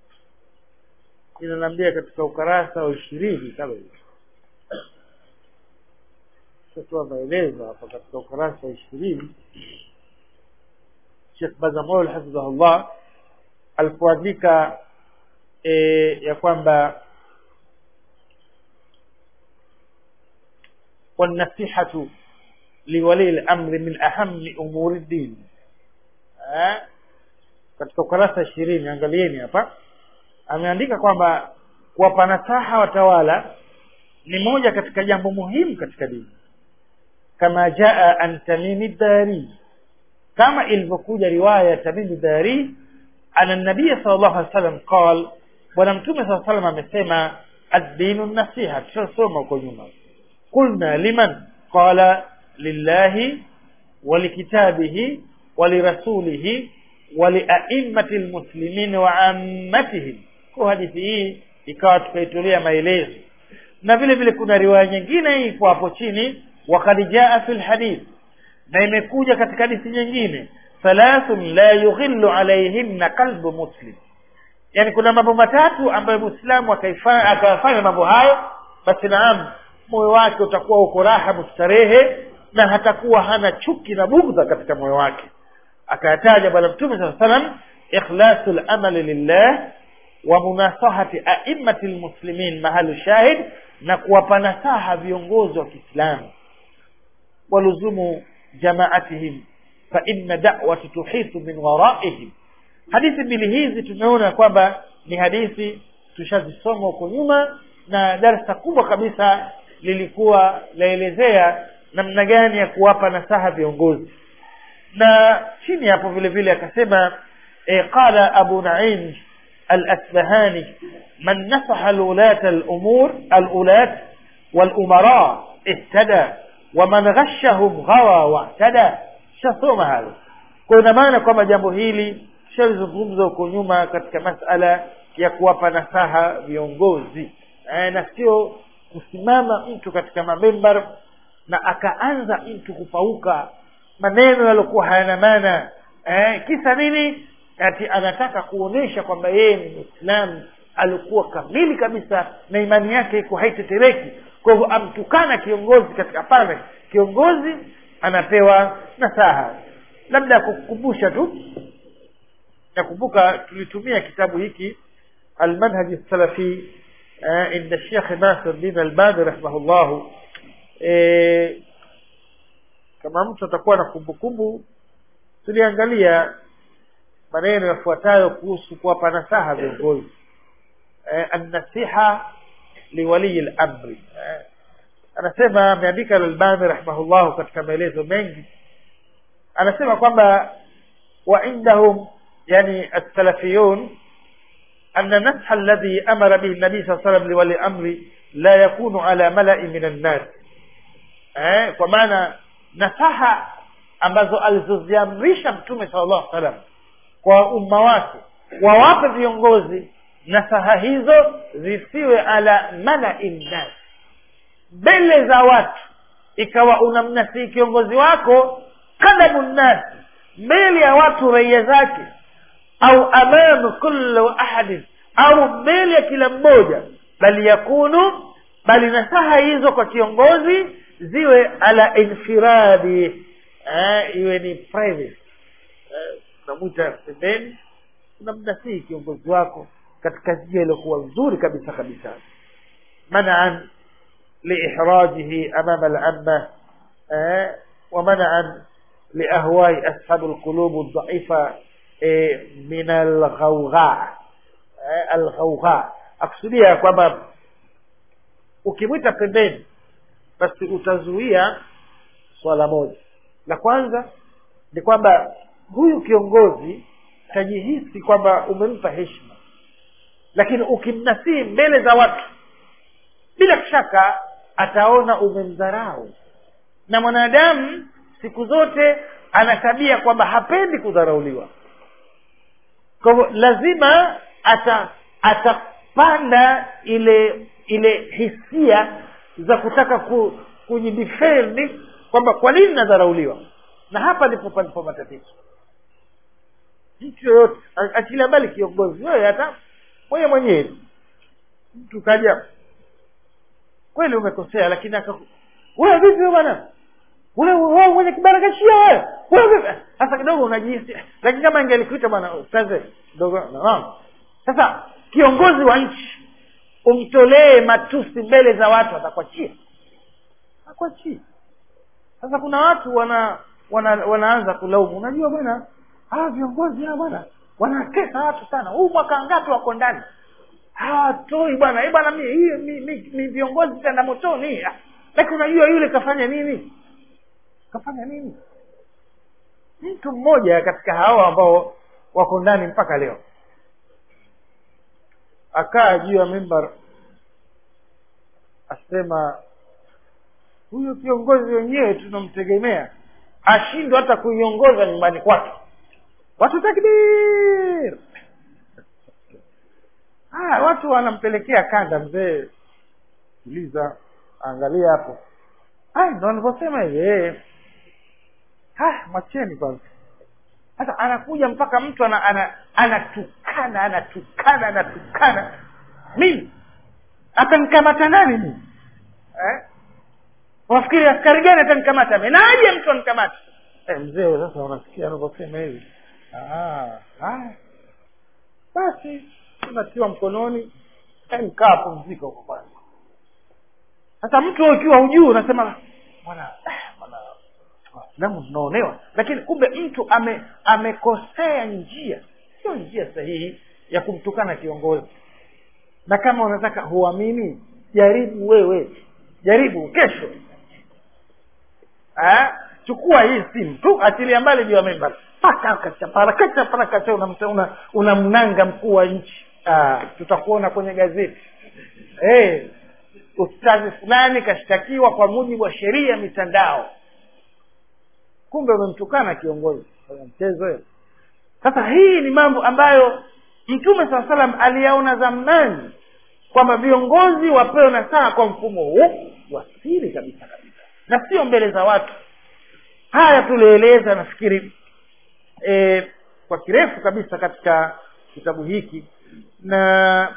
inaniambia katika ukarasa wa ishirini kama hivi tutatoa maelezo hapa katika ukarasa wa ishirini Sheikh Bazamol hafidhahullah alipoandika e, ya kwamba والنصيحة لولي الأمر من أهم أمور الدين eh? katika ukurasa ishirini angalieni hapa ameandika kwamba kuwapa nasaha watawala ni moja katika jambo muhimu katika dini kama jaa an tamimi dari kama ilivyokuja riwaya ya tamimi dari ana nabiya sal llahu alih wasallam qal bwana mtume saa salam amesema addinu nasiha tutasoma huko nyuma قلنا لمن قال لله ولكتابه ولرسوله waliaimmati lmuslimin wa ammatihim kwa hadithi hii ikawa tukaitolea maelezo na vile vile kuna riwaya nyingine ipo hapo chini wakad jaa fi lhadith na imekuja katika hadithi nyingine thalathun la yughillu alaihinna qalbu muslim yani kuna mambo matatu ambayo muislamu akayafanya mambo hayo basi naam moyo wake utakuwa uko raha mustarehe na hatakuwa hana chuki na bugdha katika moyo wake akayataja bwana mtume saa salam ikhlasu lamali lillah wa munasahati aimmati lmuslimin mahalu shahid na kuwapa nasaha viongozi wa kiislamu waluzumu jamaatihim fa inna da'wati tuhitu min waraihim hadithi mbili hizi tumeona kwamba ni hadithi tushazisoma huko nyuma na darsa kubwa kabisa lilikuwa laelezea namna gani ya kuwapa nasaha viongozi na chini hapo vile vile akasema e, qala abu naim al-asbahani man nasaha al-ulat al-umur al-ulat wal-umara ihtada wa man ghashahum ghawa wa'tada shasoma halo kwa ina maana kwamba jambo hili tushalizungumza huko nyuma katika masala ya kuwapa nasaha viongozi e, na sio kusimama mtu katika mamembar na akaanza mtu kupauka maneno yaliokuwa hayana maana eh, kisa nini ati anataka kuonesha kwamba yeye ni mwislamu alikuwa kamili kabisa na imani yake iko haitetereki kwa hivyo amtukana kiongozi katika pale kiongozi anapewa nasaha labda ya kukukumbusha tu nakumbuka tulitumia kitabu hiki almanhaji salafi uh, inda shekh nasir din albani rahimahullahu e, kama mtu atakuwa na kumbukumbu tuliangalia maneno yafuatayo kuhusu kuwapa nasaha viongozi e, annasiha liwaliyi lamri e, anasema ameandika lalbani rahimahullahu katika maelezo mengi anasema kwamba وعندهم يعني السلفيون أن النصح الذي أمر به النبي صلى الله عليه وسلم لولي الأمر لا يكون على ملأ من الناس eh, kwa maana nasaha ambazo alizoziamrisha mtume sallallahu alaihi wasallam kwa umma wake wawape viongozi nasaha hizo zisiwe ala malai nnas mbele za watu ikawa unamnasihi kiongozi wako kadamu nnasi mbele ya watu raia zake au amamu kulli ahadin au mbele ya kila mmoja bali yakunu bali nasaha hizo kwa kiongozi ziwe ala infiradi eh, iwe ni private eh, unamwita pembeni unamnasihi kiongozi wako katika njia iliyokuwa nzuri kabisa kabisa manaan liihrajihi amama alamma eh, ومنعا لأهواء أصحاب القلوب الضعيفة eh, min alghawgha eh, alghawgha akusudia kwamba ukimwita pembeni basi utazuia swala moja la kwanza ni kwamba huyu kiongozi tajihisi kwamba umempa heshima lakini ukimnasii mbele za watu bila shaka ataona umemdharau na mwanadamu siku zote ana tabia kwamba hapendi kudharauliwa kwa hivyo lazima ata atapanda ile ile hisia za kutaka ku, kujidefend kwamba kwa nini nadharauliwa na hapa ndipo palipo matatizo mtu yoyote achilia mbali kiongozi wewe hata mwenye mwenyewe mtu kaja kweli umekosea lakini aka wewe vipi bwana wewe wewe mwenye kibarakashia wewe wewe vipi sasa kidogo unajihisi lakini kama ingelikuita bwana ustaze kidogo naam sasa kiongozi wa nchi umtolee matusi mbele za watu atakwachia akwachia sasa kuna watu wana, wana wanaanza kulaumu unajua bwana hawa viongozi hawa bwana wanatesa watu sana huu mwaka ngapi wako ndani hawatoi bwana hii bwana mi hii mi, mi, mi viongozi tenda motoni lakini unajua yule kafanya nini kafanya nini mtu mmoja katika hao ambao wako ndani mpaka leo akaa juu ya mimbar asema huyo kiongozi wenyewe tunamtegemea ashindwa hata kuiongoza nyumbani kwake watu takbir ah, watu wanampelekea kanda mzee uliza angalia hapo ah, ndo anavyosema hivi eh. ah, mwacheni kwanza sasa anakuja mpaka mtu ana, ana, anatukana anatukana anatukana mimi atamkamata nani mimi eh? wafikiri askari gani atamkamata mi naje mtu amkamata eh, mzee sasa unasikia anavyosema hivi Ah, haya basi unatiwa mkononi eh, mkaa pumzika huko kwanza sasa mtu ukiwa hujuu unasema bwana eh, bwana waislamu tunaonewa lakini kumbe mtu ame amekosea njia sio njia sahihi ya kumtukana kiongozi na kama unataka huamini jaribu wewe jaribu kesho Ah, chukua hii simu tu atilia mbali juu ya memba pakakachaparakachapakacha unamnanga una, una mkuu wa nchi ah, tutakuona kwenye gazeti hey, ustazi fulani kashtakiwa kwa mujibu wa sheria ya mitandao kumbe umemtukana kiongozi kwenye mchezo hiyo sasa hii ni mambo ambayo mtume saa salam aliyaona zamani kwamba viongozi wapewe nasaha kwa mfumo huu wasiri kabisa kabisa na sio mbele za watu haya tulieleza nafikiri e, kwa kirefu kabisa katika kitabu hiki na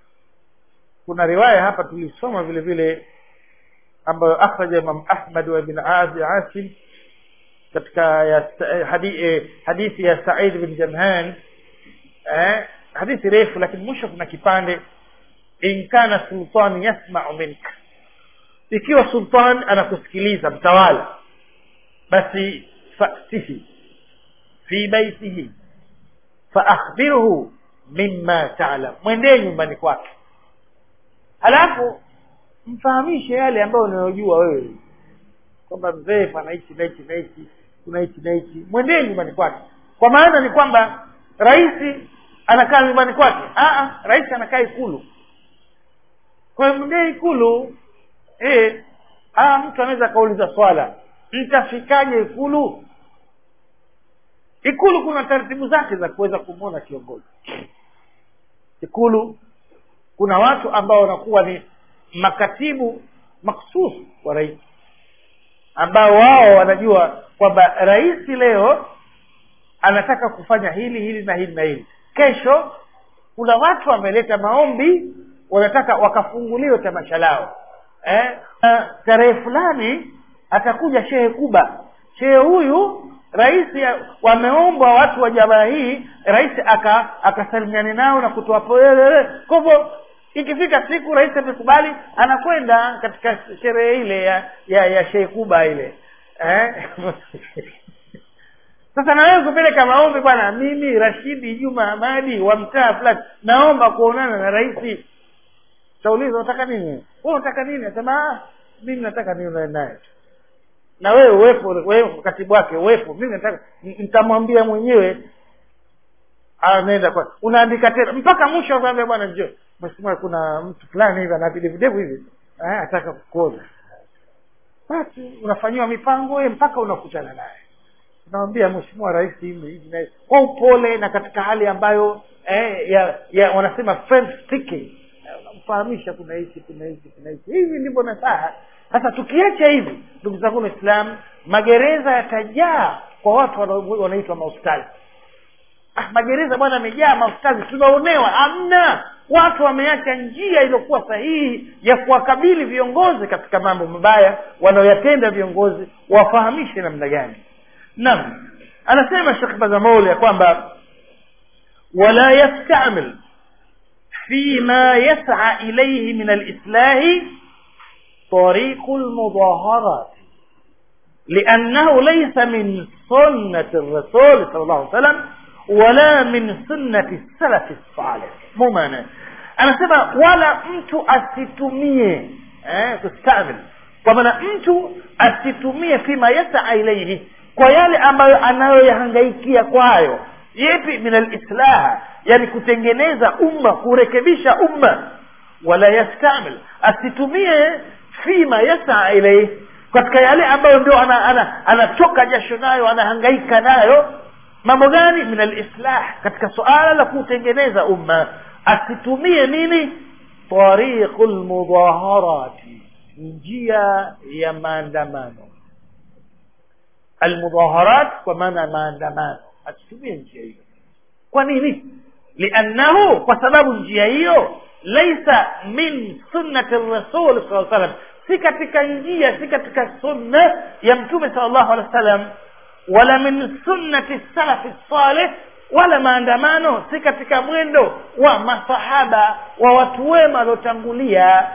kuna riwaya hapa tulisoma vile vile ambayo akhraja imam ahmad wa ibn abi asim katika ya, hadi, eh, hadithi ya said bin jamhan eh, hadithi refu lakini mwisho kuna kipande in kana sultan yasmau minka ikiwa sultan anakusikiliza mtawala basi fatihi fi baitihi faakhbirhu mima talam mwendee nyumbani kwake halafu mfahamishe yale ambayo unayojua wewe kwamba mzee pana hichi na hichi na hichi kuna hichi na hichi mwendee nyumbani kwake kwa maana ni kwamba rais anakaa nyumbani kwake Aa, rais anakaa ikulu kwa hiyo mwendee ikulu e, aa, mtu anaweza akauliza swala mtafikaje ikulu ikulu kuna taratibu zake za kuweza kumwona kiongozi ikulu kuna watu ambao wanakuwa ni makatibu maksus wa rais ambao wao wanajua kwamba rais leo anataka kufanya hili hili na hili na hili kesho kuna watu wameleta maombi wanataka wakafunguliwe tamasha lao eh? tarehe fulani atakuja shehe kuba shehe huyu rais wameombwa watu wa jamaa hii rais akasalimiane aka nao na kutoa pole kwa hivyo ikifika siku rais amekubali anakwenda katika sherehe ile ya ya, ya shehe kuba ile eh? sasa nawewe kupeleka maombi bwana mimi rashidi juma amadi wa mtaa fulani naomba kuonana na rais tauliza unataka nini we unataka nini asema mimi nataka nione naye na wewe uwepo wewe katibu wake uwepo mimi nataka nitamwambia mwenyewe anaenda kwa unaandika tena mpaka mwisho akaambia bwana njoo mheshimiwa kuna mtu fulani hivi ana videvu hivi eh, ataka kukuona basi unafanyiwa mipango wewe mpaka unakutana naye unamwambia mheshimiwa rais hivi hivi na kwa upole na katika hali ambayo eh, ya, ya wanasema friend speaking unamfahamisha kuna hichi kuna hichi kuna hichi hivi ndivyo nasaha sasa tukiacha hivi ndugu zangu waislamu magereza yatajaa kwa watu wanaitwa maustadhi ah, magereza bwana amejaa maustadhi tunaonewa amna watu wameacha njia iliyokuwa sahihi ya kuwakabili viongozi katika mambo mabaya wanaoyatenda viongozi wafahamishe namna gani naam anasema shekh bazamouli ya kwamba wala yastamil فيما يسعى إليه من الإصلاح طريق المظاهرات لأنه ليس من سنة الرسول صلى الله عليه وسلم ولا من سنة السلف الصالح مو معنى أنا سبا ولا mtu asitumie eh, kustamil kwa maana mtu asitumie fima yasaa ilaihi kwa yale ambayo anayoyahangaikia kwayo yepi min alislah yani kutengeneza umma kurekebisha umma wala yastamil asitumie fima yasaa ilaihi katika yale ambayo ndio anatoka ana, ana, ana jasho nayo anahangaika nayo mambo gani min alislah katika suala la kutengeneza umma asitumie nini tariqu lmudaharati njia ya maandamano almudaharat kwa maana ya maandamano asitumie njia hiyo kwa nini liannahu kwa sababu njia hiyo laisa min sunnati rasul saa salam si katika njia si katika sunna ya mtume sal llahu alehi wa sallam wala min sunnati salafi salih wala maandamano si katika mwendo wa masahaba wa watu wema waliotangulia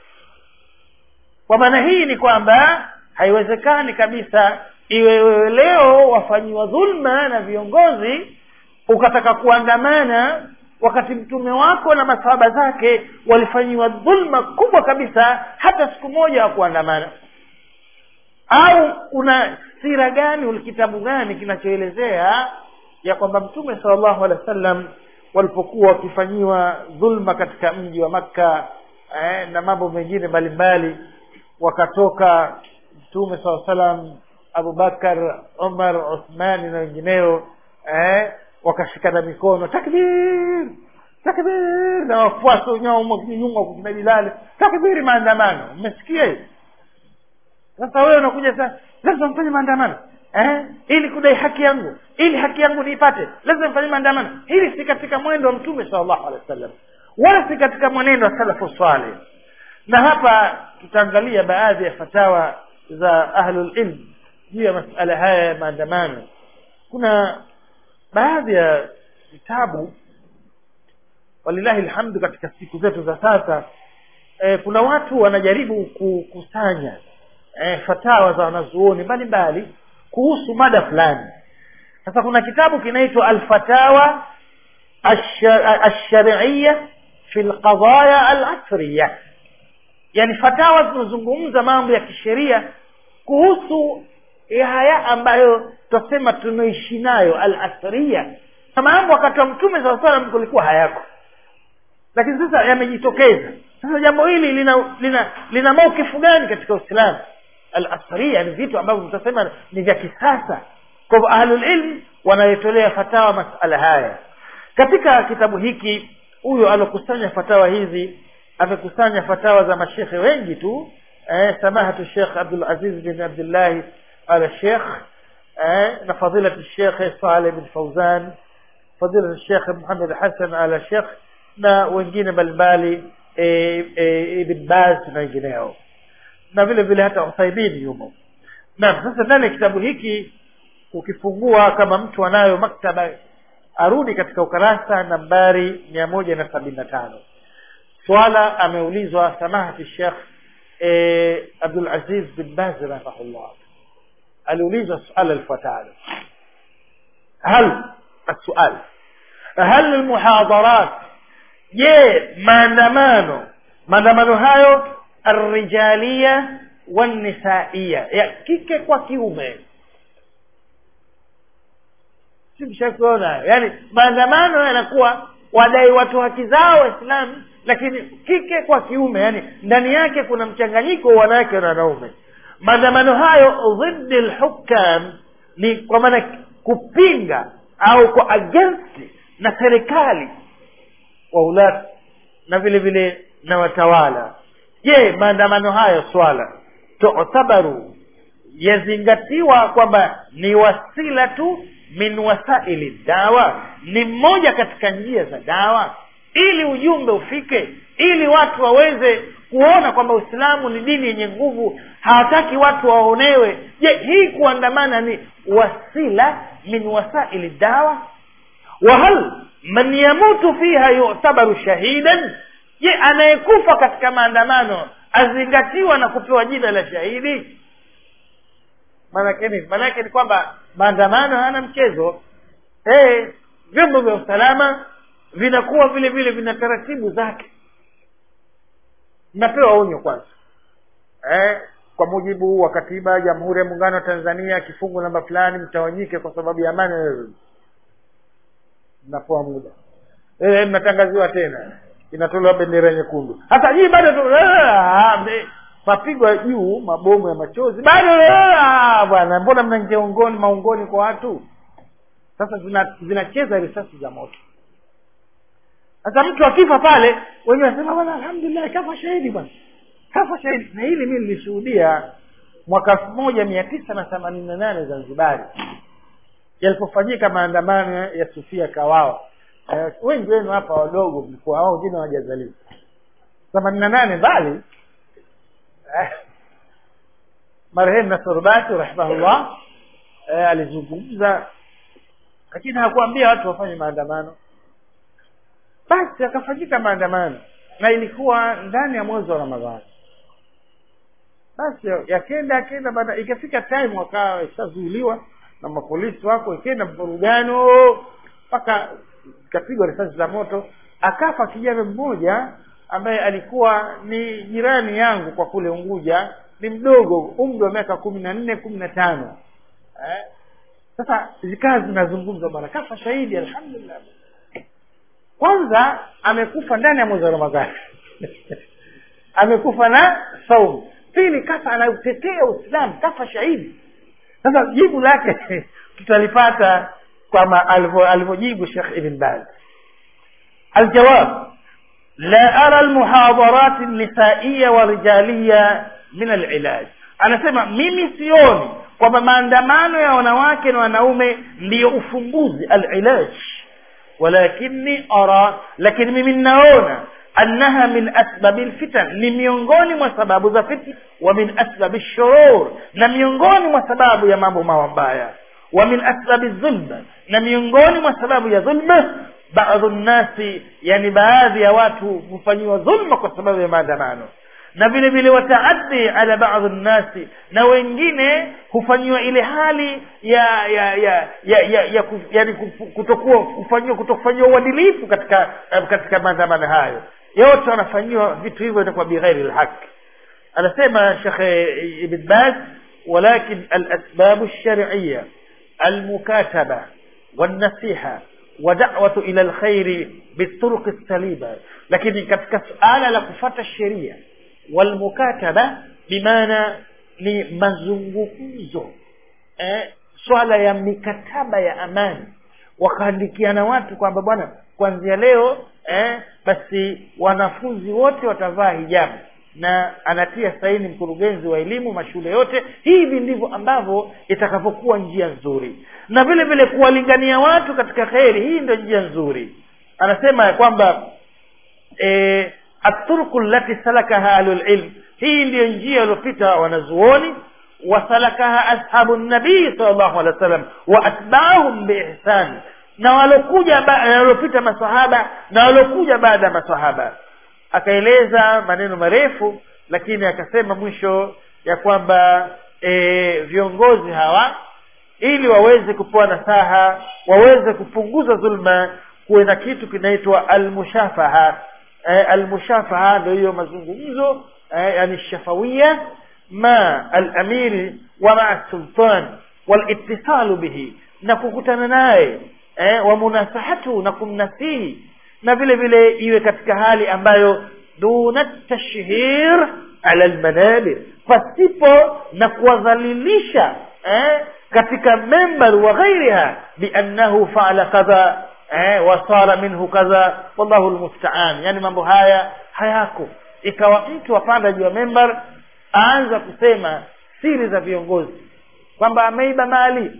kwa maana hii ni kwamba haiwezekani kabisa iwe wewe leo wafanyiwa dhulma na viongozi ukataka kuandamana wakati mtume wako na masahaba zake walifanyiwa dhulma kubwa kabisa hata siku moja wa kuandamana au una sira gani ulikitabu gani kinachoelezea ya kwamba mtume salllahu alehi wa sallam walipokuwa wakifanyiwa dhulma katika mji wa makka eh, na mambo mengine mbalimbali wakatoka mtume saa salam abubakar umar uthmani na wengineo eh, wakashikana mikono takbir takbir na wafuasi wenyewe nyuma kukina bilali takbiri maandamano mmesikia hivi sasa wewe unakuja sasa lazima mfanye maandamano eh? ili kudai haki yangu ili haki yangu niipate lazima mfanye maandamano hili si katika mwendo wa mtume salllahu alehi wa sallam wala si katika mwenendo wa salafu saleh na hapa tutaangalia baadhi ya fatawa za ahlulilm juu ya masala haya ya maandamano kuna baadhi ya vitabu walilahi lhamdu katika siku zetu za sasa e, kuna watu wanajaribu kukusanya e, fatawa za wanazuoni mbalimbali kuhusu mada fulani sasa kuna kitabu kinaitwa alfatawa alshariya fi lqadaya alasriya yani fatawa zinazungumza mambo ya kisheria kuhusu haya ambayo tutasema tunaishi nayo alasria na mambo wakati wa mtume saa salam kulikuwa hayako lakini sasa yamejitokeza sasa jambo hili lina lina lina maukifu gani katika uislamu alasria ni vitu ambavyo tutasema ni vya kisasa kwa hivyo ahlulilm wanayotolea fatawa masala haya katika kitabu hiki huyo alokusanya fatawa hizi amekusanya fatawa za mashekhe wengi tu eh, samahatu shekh abdulaziz bin abdillahi al shekh eh, na fadilati shekhe saleh bin fauzan fadilati shekhe muhamed hasan al shekh na wengine mbalimbali e, e, ibn baz na wengineo na vile vile hata uthaimini yumo naam sasa ndani ya kitabu hiki ukifungua kama mtu anayo maktaba arudi katika ukarasa nambari mia moja na sabini na tano swala ameulizwa samahati shekh e, abdulaziz bin baz rahimahullah aliulizwa suala lifuatalo hal السؤال هل المحاضرات je maandamano maandamano hayo arrijalia wannisaiya ya kike kwa kiume simshakuona yaani maandamano yanakuwa wadai watu haki zao waislamu lakini kike kwa kiume yani ndani yake kuna mchanganyiko wa wanawake na wanaume maandamano hayo dhidi lhukam ni kwa maana kupinga au kwa against na serikali waulat na vile vile na watawala je maandamano hayo swala tutabaru yazingatiwa kwamba ni wasila tu min wasaili dawa ni mmoja katika njia za dawa ili ujumbe ufike ili watu waweze kuona kwamba uislamu ni dini yenye nguvu hawataki watu waonewe je hii kuandamana ni wasila min wasaili dawa wahal man yamutu fiha yutabaru shahidan je anayekufa katika maandamano azingatiwa na kupewa jina la shahidi maanake nini maanake ni kwamba maandamano hayana mchezo hey, vyombo vya usalama vinakuwa vile vile vina taratibu zake mnapewa onyo kwanza eh, kwa mujibu wa katiba ya jamhuri ya muungano wa tanzania kifungu namba fulani mtawanyike kwa sababu ya amani mnapewa muda e, mnatangaziwa tena inatolewa bendera nyekundu hata hii bado tu mapigwa juu mabomu ya machozi bado bwana mbona mnaingia ungoni maungoni kwa watu sasa zina- zinacheza risasi za moto sasa mtu akifa pale wenyewe wanasema bwana alhamdulillah kafa shahidi bwana kafa shahidi na hili mi nilishuhudia mwaka elfu moja mia tisa na themanini na nane zanzibari yalipofanyika maandamano ya sufia kawao eh, wengi wenu hapa wadogo mlikuwa wao wengine hawajazaliwa themanini na nane mbali eh, marehemu nasorubati rahimahullah eh, alizungumza lakini hakuambia watu wafanye maandamano basi akafanyika maandamano na ilikuwa ndani ya mwezi wa ramadhani basi yakenda yakenda baada ikafika time wakawa ishazuiliwa na mapolisi wako ikenda mvurugano mpaka ikapigwa risasi za moto akafa kijana mmoja ambaye alikuwa ni jirani yangu kwa kule unguja ni mdogo umri wa miaka kumi na nne kumi na tano eh? sasa zikaa zinazungumza bwana kafa shahidi alhamdulillah kwanza amekufa ndani ya mwezi wa ramadhani amekufa na saumu pili kafa anautetea uislamu kafa shahidi sasa jibu lake tutalipata kama alivyo- alivyojibu shekh ibn baz aljawab la ara almuhadarat nisaiya wa rijaliya min alilaj anasema mimi sioni kwamba maandamano ya wanawake na wanaume ndiyo ufumbuzi alilaj walakini ara lakini mimi ninaona annaha min asbabi lfitan ni miongoni mwa sababu za fitna wa min asbabi shurur na miongoni mwa sababu ya mambo mabaya wa min asbabi dhulma na miongoni mwa sababu ya dhulma baadhi nnasi yani baadhi ya watu hufanyiwa dhulma kwa sababu ya maandamano na vile vile wataaddi ala baadhi nnasi na wengine hufanyiwa ile hali ya ya ya ya, ya, ya kuf, yani kuf- kutokuwa kufanyiwa kutokufanyiwa uadilifu katika eh, katika maandamano hayo yote wanafanyiwa vitu hivyo itakuwa bighairi lhaqi anasema shekhe ibn baz walakin alasbabu lshariya almukataba والنصيحة ودعوة إلى الخير بالطرق السليمة لكن katika suala la kufata sheria walmukataba bimaana ni mazungumzo eh, swala ya mikataba ya amani wakaandikiana watu kwamba bwana kuanzia leo eh, basi wanafunzi wote watavaa hijabu na anatia saini mkurugenzi wa elimu mashule yote hivi ndivyo ambavyo itakavyokuwa njia nzuri na vile vile kuwalingania watu katika kheri hii ndio njia nzuri anasema ya kwamba e, aturku lati salakaha ahlulilm hii ndiyo njia waliopita wanazuoni wasalakaha ashabu nabii sal llahu alehi wa sallam wa atbaahum biihsani na walokuja ba- na waliopita masahaba na walokuja baada ya masahaba akaeleza maneno marefu lakini akasema mwisho ya kwamba e, viongozi hawa ili waweze kupewa nasaha waweze kupunguza dhulma kuwe na kitu kinaitwa almushafaha e, almushafaha ndio hiyo mazungumzo e, yani shafawia ma alamiri wa maa sultan walitisalu bihi na kukutana naye eh, wa munasahatu na kumnasihi na vile vile iwe katika hali ambayo duna tashhir ala almanabir pasipo na kuwadhalilisha eh, katika membar wa ghairiha biannahu faala kadha eh, wasara minhu kadha wallahu lmustaan yani mambo haya hayako ikawa mtu apanda juu ya membar aanza kusema siri za viongozi kwamba ameiba mali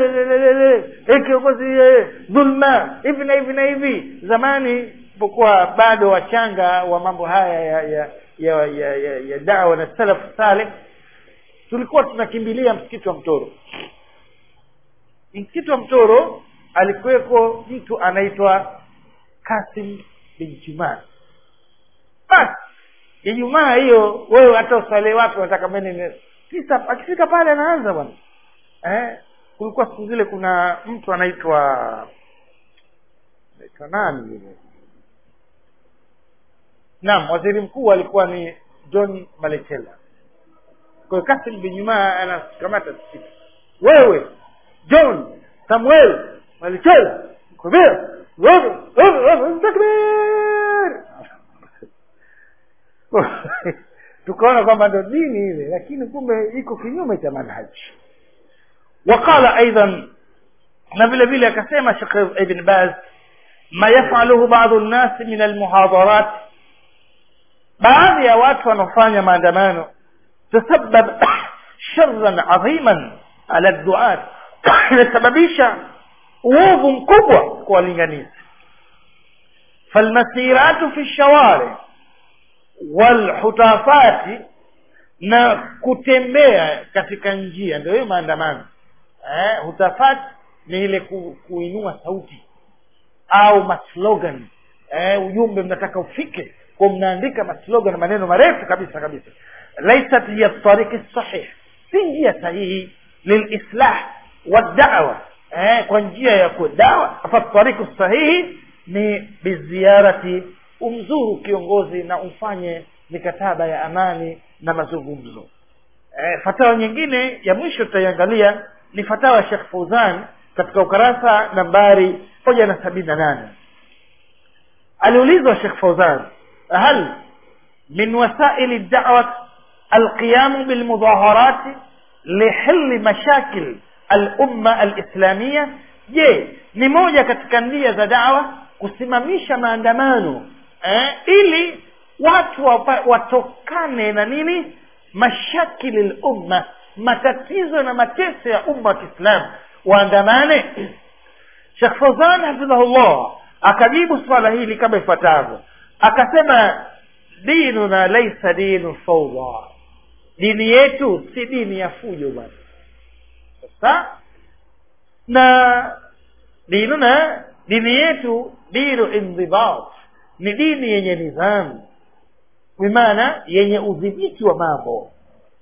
Eh, kiongozi eh, dhulma hivi na hivi na hivi zamani pokuwa bado wachanga wa mambo haya ya ya ya, ya, ya, ya dawa na salafu saleh tulikuwa tunakimbilia msikiti wa mtoro msikiti wa mtoro alikuweko mtu anaitwa kasim bin jumaa basi ijumaa hiyo wewe hata uswali wake unataka mene kisa akifika pale anaanza bwana eh kulikuwa siku zile kuna mtu anaitwa anaitwa nani yule naam waziri mkuu alikuwa ni john malechela kwa hiyo kasim bin jumaa anakamata msikiti wewe john samuel malechela kubia takbir tukaona kwamba ndo dini ile lakini kumbe iko kinyume cha manhaji وقال ايضا na vile vile akasema shekh ibn baz ma yafaluhu badu nnasi min almuhadarat baadhi ya watu wanaofanya maandamano tasabab sharran adhiman ala duat inasababisha uovu mkubwa kwa walinganizi falmasiratu fi lshawari walhutafati na kutembea katika njia ndio hiyo maandamano eh, hutafati ni ile ku, kuinua sauti au maslogan eh, ujumbe mnataka ufike kwa mnaandika maslogan maneno marefu kabisa kabisa laisat hiya tariki sahih si njia sahihi lilislah wadawa eh, kwa njia ya kudawa fa tariku sahihi ni biziarati umzuru kiongozi na ufanye mikataba ya amani na mazungumzo eh, fatawa nyingine ya mwisho tutaiangalia ni fatawa ya shekh fauzan katika ukarasa nambari moja na sabini na nane aliulizwa shekh fauzan hal min wasaili dawat alqiyamu bilmudhaharati lihili mashakil alumma alislamia je ni moja katika njia za dawa kusimamisha maandamano eh, ili watu wapa, watokane na nini mashakili lumma matatizo na mateso ya umma wa kiislamu waandamane shekh fauzan hafidhahullah akajibu swala hili kama ifuatavyo akasema dinuna laisa dinu faudha dini yetu si dini ya fujo bwana sasa na dinuna dini yetu dinu indhibat ni dini yenye nidhamu bimaana yenye udhibiti wa mambo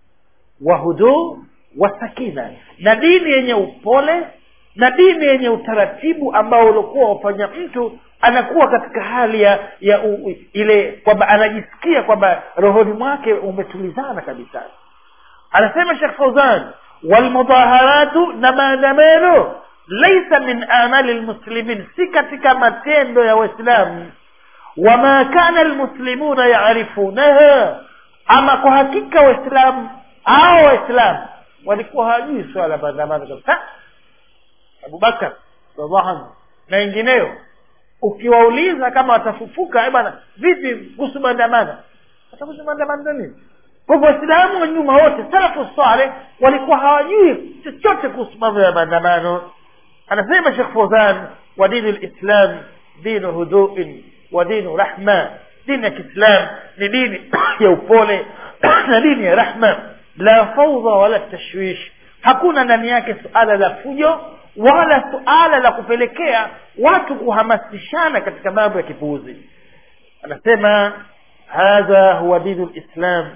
wa huduu wa sakina na dini yenye upole na dini yenye utaratibu ambao uliokuwa wafanya mtu anakuwa katika hali ya, ya u, ile kwamba anajisikia kwamba rohoni mwake umetulizana kabisa anasema shekh fauzan walmudaharatu na maandamano laisa min amali lmuslimin si katika matendo ya waislamu wama kana lmuslimuna yarifunaha ama kwa hakika waislamu au waislamu walikuwa hawajui swala la maandamano kabisa abubakar radhiallahu anhu na wengineo ukiwauliza kama watafufuka bwana vipi kuhusu maandamano watakuhusu maandamano nini kwa hivyo waislamu wa nyuma wote salafu saleh walikuwa hawajui chochote kuhusu mambo ya maandamano anasema shekh fauzan wa dini lislam dinu huduin wa dinu rahma dini ya kiislam ni dini ya upole na dini ya rahma la faudha wala tashwish hakuna ndani yake suala la fujo wala suala la kupelekea watu kuhamasishana katika mambo ya kipuuzi anasema hadha huwa dinu lislam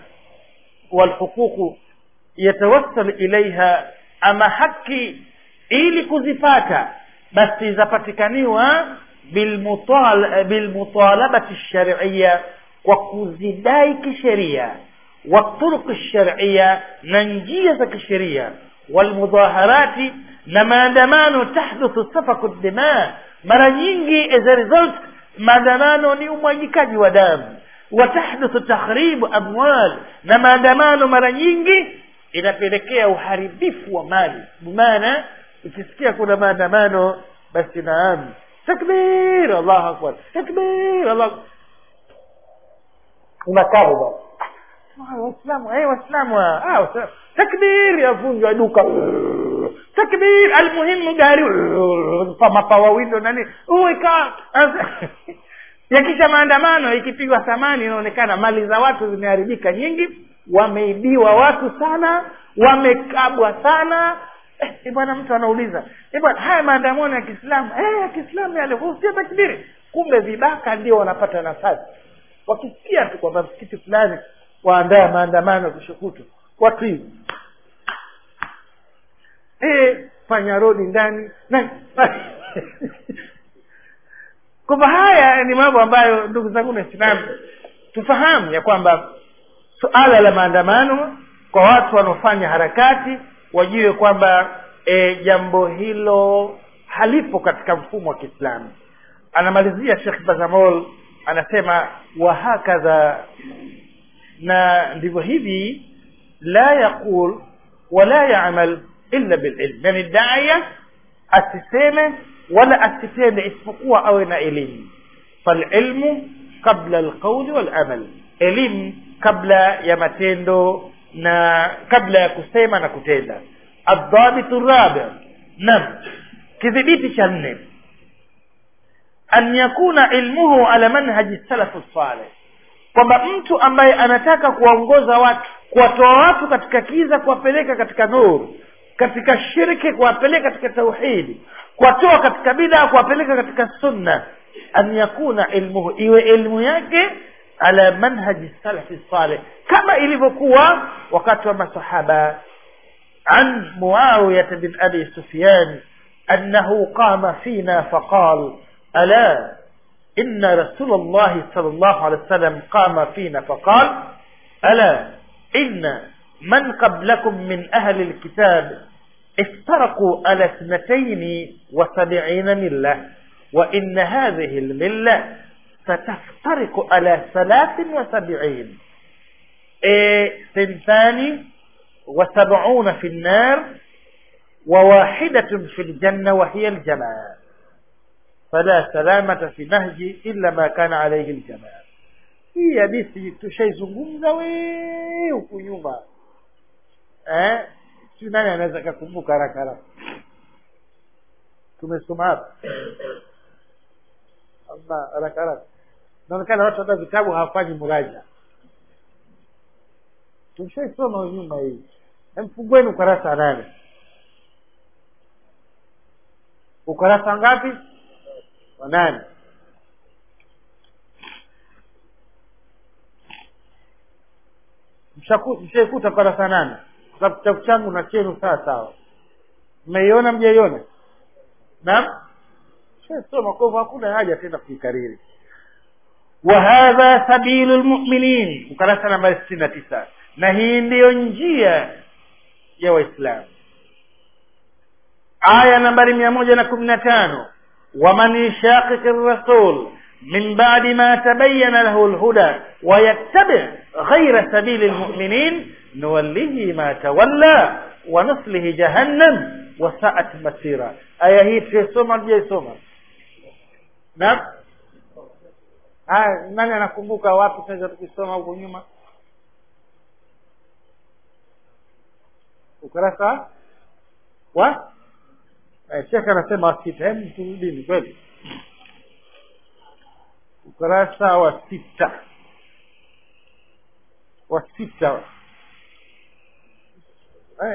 walhuququ yatawassal ilaiha ama haki ili kuzipata basi zapatikaniwa bilmutal, bilmutalabati lshariya kwa kuzidai kisheria والطرق الشرعية ننجية كشرية والمظاهرات نما دمان تحدث سفك الدماء mara nyingi as a result maandamano ni umwagikaji wa damu watahduthu takhribu amwal na maandamano mara nyingi inapelekea uharibifu wa mali bimaana ukisikia kuna maandamano basi naam takbir allahu akbar takbir allah unakaa basi waislamu eh waislamu ah takbir yavunjwa duka takbir almuhimu gari mapawawindo nani uweka yakisha maandamano ikipigwa thamani inaonekana mali za watu zimeharibika nyingi wameibiwa watu sana wamekabwa sana eh, bwana mtu anauliza eh, bwana haya maandamano ya kiislamu eh, ya kiislamu yale husia takbiri kumbe vibaka ndio wanapata nafasi wakisikia tu kwamba msikiti fulani waandaa maandamano kishukutu watu hivi e, fanya rodi ndani na kwamba haya ni mambo ambayo ndugu zangu waislamu tufahamu ya kwamba suala la maandamano kwa watu wanaofanya harakati wajue kwamba e, jambo hilo halipo katika mfumo wa kiislamu anamalizia shekh bazamol anasema wahakadha na ndivyo hivi la yaqul wala yamal illa bililm yani daya asiseme wala asitende isipokuwa awe na elimu falilmu qabla alqauli walamal elimu kabla ya matendo na kabla ya kusema na kutenda adhabitu rabi nam kidhibiti cha nne an yakuna ilmuhu ala manhaji salafu saleh kwamba mtu ambaye anataka kuwaongoza watu kuwatoa watu katika kiza kuwapeleka katika nuru katika shirki kuwapeleka katika tauhidi kuwatoa katika bidaa kuwapeleka katika sunna an yakuna ilmuhu iwe elimu yake ala manhaji salafi saleh kama ilivyokuwa wakati wa masahaba عن معاوية بن أبي سفيان أنه قام فينا فقال ألا إن رسول الله صلى الله عليه وسلم قام فينا فقال ألا إن من قبلكم من أهل الكتاب افترقوا على اثنتين وسبعين ملة وإن هذه الملة ستفترق على ثلاث وسبعين إيه ثنتان وسبعون في النار وواحدة في الجنة وهي الجماعة فلا سلامة في نهج إلا ما كان عليه الجماعة hii hadithi tushaizungumza wee huku nyuma eh? si nani anaweza kakumbuka haraka haraka tumesoma hapa ama haraka haraka inaonekana watu hata vitabu hawafanyi muraja tumshaisoma nyuma hii mfungueni ukurasa wa nane ukurasa ngapi wa nane mshaikuta ukurasa nane kwa kitabu changu na chenu sawa sawa mmeiona mjaiona naam shasoma kwa hivyo hakuna haja tena kuikariri وهذا سبيل المؤمنين ukurasa nambari sitini na tisa na hii ndiyo njia ya waislamu aya nambari mia moja na kumi na tano waman yushaqiqi rasul min badi ma tabayana lahu lhuda wayattabi ghaira sabili lmuminin nuwallihi ma tawalla wanuslihi jahannam wasaat masira aya hii tuisoma tujaisoma naam haya nani anakumbuka wapi tunaweza tukisoma huko nyuma ukurasa wa eh, shekhe anasema wa sita hebu turudini kweli ukurasa wa sita wa sita eh.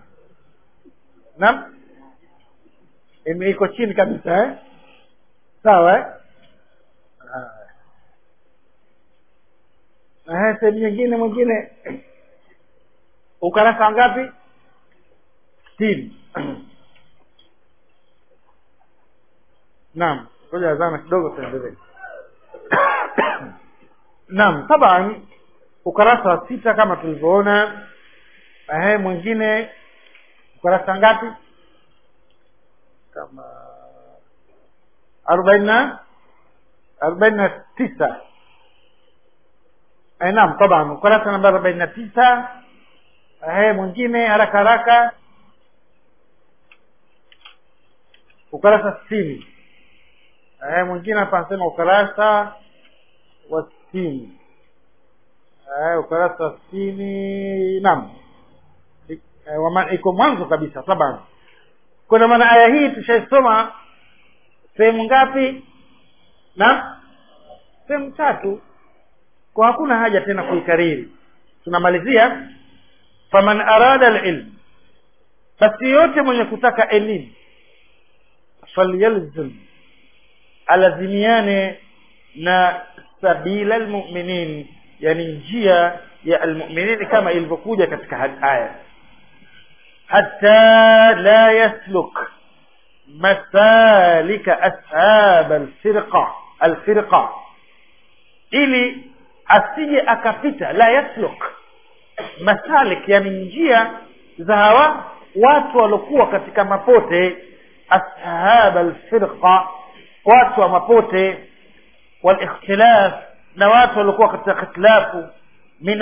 naam Ime- iko chini kabisa eh? sawa eh? Aha, sehemu nyingine mwingine ukarasa ngapi sitini naam ngoja azana kidogo tuendelee naam taban ukarasa wa sita kama tulivyoona ehe mwingine ukarasa ngapi kama arobaini na arobaini na tisa eh, naam taban ukurasa namba arobaini na tisa eh, mwingine haraka haraka ukurasa sitini eh, mwingine hapa anasema ukurasa wa sitini eh, ukurasa wa sitini naam I- eh, wama- iko mwanzo kabisa taban kuna maana aya hii tushaisoma sehemu ngapi naam sehemu tatu kwa hakuna haja tena kuikariri tunamalizia faman arada alilm basi yote mwenye kutaka elimu falyalzim alazimiane na sabila almuminin yani njia ya almuminin kama ilivyokuja katika had- aya hatta la yasluk masalika ashab alfirqa alfirqa ili asije akapita la yasluk masalik yani njia za hawa watu waliokuwa katika mapote ashab alfirqa watu wa mapote walikhtilaf na watu waliokuwa katika ikhtilafu min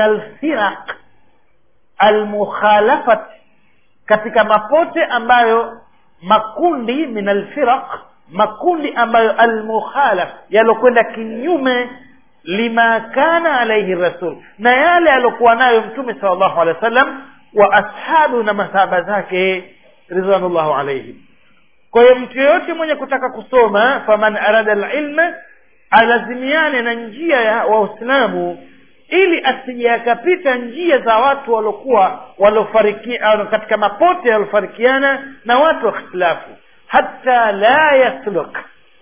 alfiraq almukhalafat katika mapote ambayo makundi min alfiraq makundi ambayo almukhalaf yalokwenda kinyume lima kana alaihi rasul na yale aliokuwa nayo mtume sal llahu alehi wa sallam wa ashabu na masahaba zake ridwanullahu alaihim kwa hiyo mtu yeyote mwenye kutaka kusoma faman arada lilma alazimiane na njia ya waislamu ili asije akapita njia za watu waliokuwa waliofariki katika mapote yaliofarikiana na watu wa ikhtilafu hata la yasluk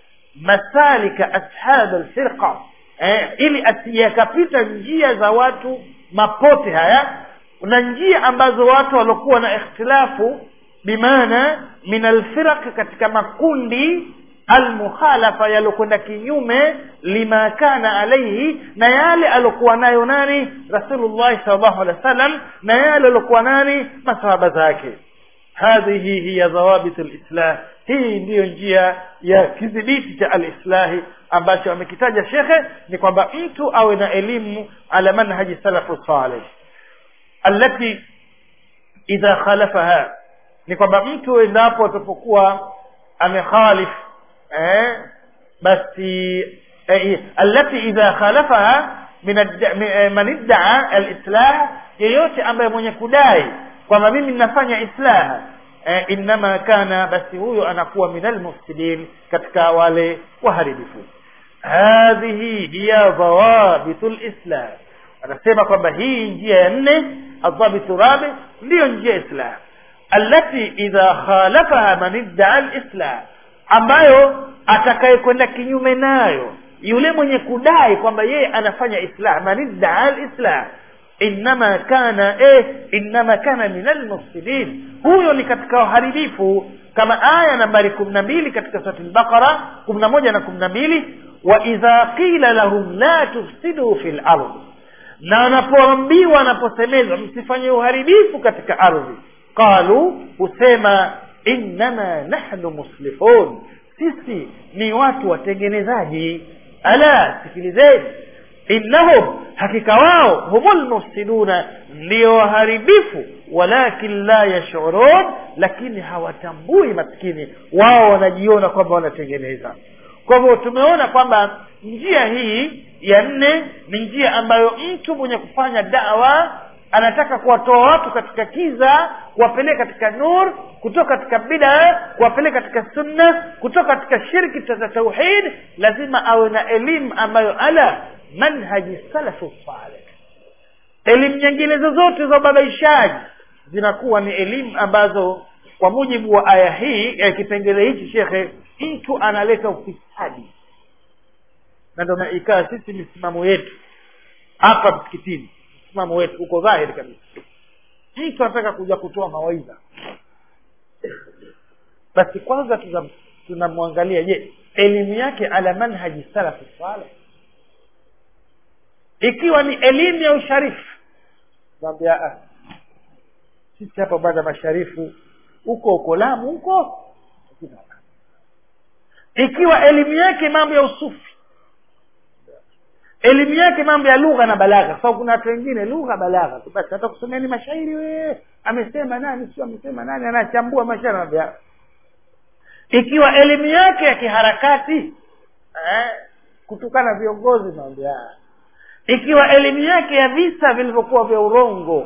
masalika ashab alfirqa eh, ili asije akapita njia za watu mapote haya na njia ambazo watu waliokuwa na ikhtilafu bimaana min alfiraq katika makundi almukhalafa yalokwenda kinyume lima kana alaihi na yale alokuwa nayo nani rasulullahi salllahu alehi wa sallam na yale aliokuwa nani masahaba zake hadhihi hiya dhawabit lislah hii ndiyo njia ya kidhibiti cha alislahi ambacho amekitaja shekhe ni kwamba mtu awe na elimu ala manhaji salafu saleh allati idha khalafaha ni kwamba mtu endapo atapokuwa amekhalif eh, basi eh, allati idha khalafaha min man iddaa alislah yeyote ambaye mwenye kudai kwamba mimi ninafanya islaha eh, innama kana basi huyo anakuwa min almufsidin katika wale waharibifu hadhihi hiya dhawabitu lislam anasema kwamba hii njia ya nne adhabitu rabi ndiyo njia ya islam allati idha khalafaha man iddaa alislam ambayo atakayekwenda kinyume nayo yule mwenye kudai kwamba yeye anafanya islam man iddaa alislam innama kana eh, innama kana min almufsidin huyo ni katika waharibifu kama aya nambari kumi na mbili katika surati lbaqara kumi na moja na kumi na mbili wa idha qila lahum la tufsidu fi lardi na wanapoambiwa wanaposemezwa msifanye uharibifu katika ardhi qalu husema innama nahnu muslihun sisi ni watu watengenezaji ala sikilizeni innahum hakika wao humul mufsiduna ndio waharibifu walakin la yashurun lakini hawatambui maskini wao wanajiona kwamba wanatengeneza kwa hivyo tumeona kwamba njia hii ya nne ni njia ambayo mtu mwenye kufanya dawa anataka kuwatoa watu katika kiza kuwapeleka katika nur kutoka katika bida kuwapeleka katika sunna kutoka katika shirki za tauhid lazima awe na elimu ambayo ala manhaji salafu saleh elimu nyingine zozote za ubabaishaji zinakuwa ni elimu ambazo kwa mujibu wa aya hii ya kipengele hichi shekhe mtu analeta ufisadi na ndo ikaa sisi misimamo yetu hapa msikitini msimamo wetu uko dhahiri kabisa mtu anataka kuja kutoa mawaidha basi kwanza tunamwangalia je elimu yake ala manhaji salafu saleh ikiwa ni elimu ya usharifu naambia sisi hapa bwana masharifu huko uko lamu huko ikiwa elimu yake mambo ya usufi elimu yake mambo ya lugha na balagha sababu kuna watu wengine lugha balagha tu basi hata kusomeni mashairi wee amesema nani sio amesema nani anachambua mashairi anambia ikiwa elimu yake ya kiharakati eh, kutukana viongozi naambia ikiwa elimu yake ya visa vilivyokuwa vya urongo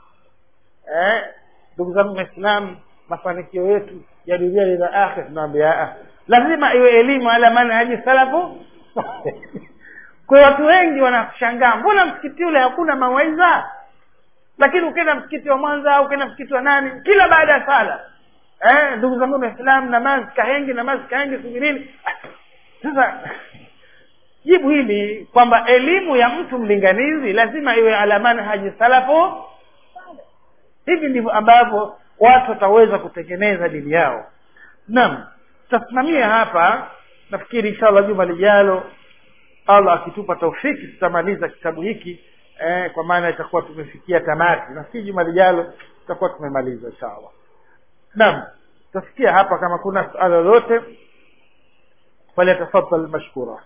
ndugu eh, zangu waislamu mafanikio yetu ya dunia lina akhir tunaambia lazima iwe elimu ala manhaji salafu kwa watu wengi wanashangaa mbona msikiti ule hakuna mawaidha lakini ukienda msikiti wa mwanza au ukienda msikiti wa nani kila baada ya sala eh, ndugu zangu waislamu namazi kahengi namazi kahengi subirini sasa jibu hili kwamba elimu ya mtu mlinganizi lazima iwe ala manhaji salafu hivi ndivyo ambavyo watu wataweza kutengeneza dini yao naam tutasimamia hapa nafikiri inshallah juma lijalo allah akitupa taufiki tutamaliza kitabu hiki eh, kwa maana itakuwa tumefikia tamati nafikiri juma lijalo tutakuwa tumemaliza inshallah naam tutafikia hapa kama kuna suala lolote falyatafadhal mashkura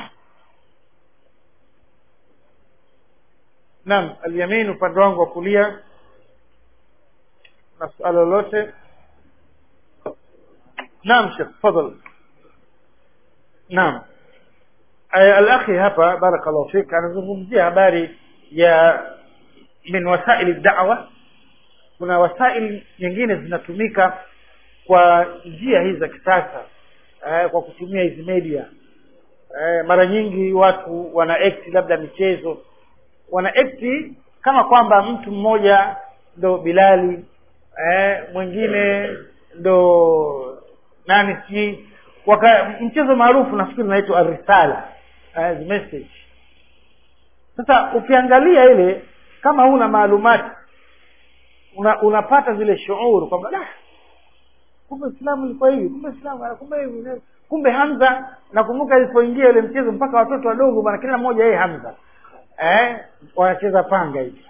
naam alyamin upande wangu wa kulia na suala lolote naam shekh tafadhal naam Eh, alakhi hapa barakallahu fik anazungumzia habari ya min wasaili dawa kuna wasaili nyingine zinatumika kwa njia hizi za kisasa eh, kwa kutumia hizi media eh, mara nyingi watu wana act labda michezo wana act kama kwamba mtu mmoja ndo bilali eh, mwingine ndo nani sijui waka mchezo maarufu nafikiri unaitwa arisala eh, the message sasa ukiangalia ile kama huna maalumati una, unapata zile shuuru kwamba "Dah, kumbe islamu ilikuwa hivi kumbe islamu kumbe hivi kumbe hamza nakumbuka ilipoingia ile mchezo mpaka watoto wadogo bwana kila mmoja yeye hamza eh wanacheza panga hivi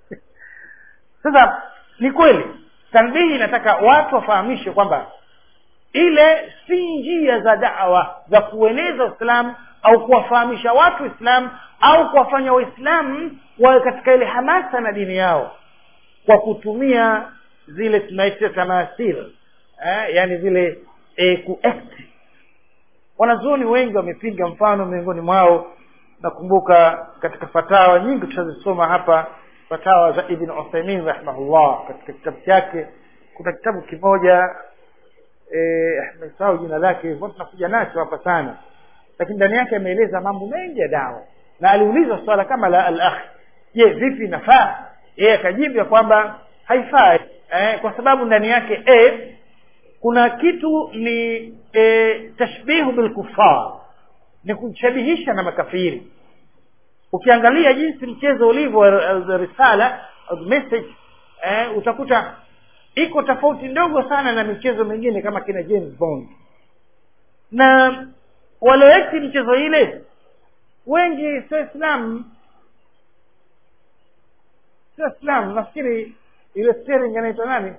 sasa ni kweli tanbihi inataka watu wafahamishwe kwamba ile si njia za dawa za kueneza uislamu au kuwafahamisha watu uislamu au kuwafanya waislamu wawe katika ile hamasa na dini yao kwa kutumia zile tunaita tamasil eh, yani zile eh, kuact wanazuoni wengi wamepinga mfano miongoni mwao nakumbuka katika fatawa nyingi tutazisoma hapa fatawa za ibn uthaimin rahimahullah katika kitabu chake kuna kitabu kimoja eh, nimesahau jina lake hivyo tunakuja nacho hapa sana lakini ndani yake ameeleza mambo mengi ya dawa na aliulizwa swala kama la al akhi je vipi inafaa yeye akajibu ya kwamba haifai eh, kwa sababu ndani yake e, kuna kitu ni e, tashbihu bilkufar ni kushabihisha na makafiri ukiangalia jinsi mchezo ulivyo uh, risala uh, message eh, utakuta iko tofauti ndogo sana na michezo mingine kama kina James Bond na walioekti michezo ile wengi sio Islam sio Islam nafikiri ile steering anaitwa nani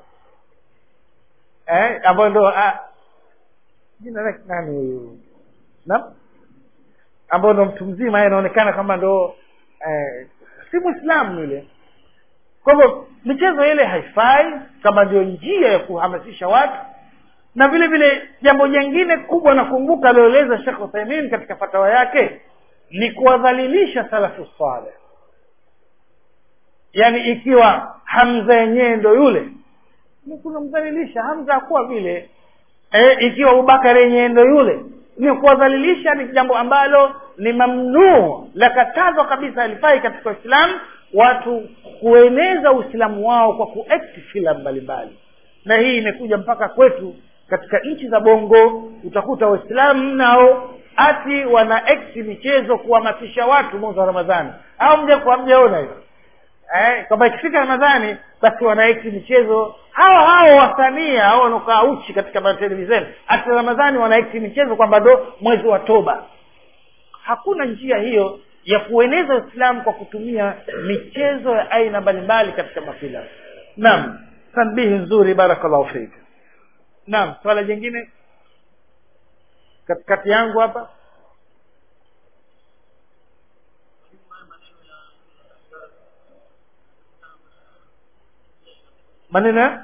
eh ambayo ndo ah, jina lake nani huyu naam ambao ndo mtu mzima yeye anaonekana kama ndo eh, si muislamu yule kwa hivyo michezo ile haifai kama ndio njia ya kuhamasisha watu na vile vile jambo jingine kubwa nakumbuka alioeleza Sheikh Uthaymeen katika fatawa yake ni kuwadhalilisha salafu saleh yaani ikiwa Hamza yenyewe ndo yule ni kunamdhalilisha Hamza hakuwa vile e, ikiwa Abubakar yenyewe ndo yule ni kuwadhalilisha ni jambo ambalo ni mamnuu la katazwa kabisa alifai katika Uislamu watu kueneza Uislamu wao kwa kuact filamu mbalimbali na hii imekuja mpaka kwetu katika nchi za bongo utakuta waislamu nao ati wana act michezo kuhamasisha watu mwezi wa ramadhani au mja kwa mjaona hiyo eh, kwamba ikifika ramadhani basi wana act michezo hao hao wasanii hao wanaokaa uchi katika matelevisheni ati ramadhani wana act michezo kwamba ndo mwezi wa toba hakuna njia hiyo ya kueneza uislamu kwa kutumia michezo ya aina mbalimbali katika mafilamu naam tanbihi nzuri barakallahu fik naam swala jingine katikati yangu hapa maneno ya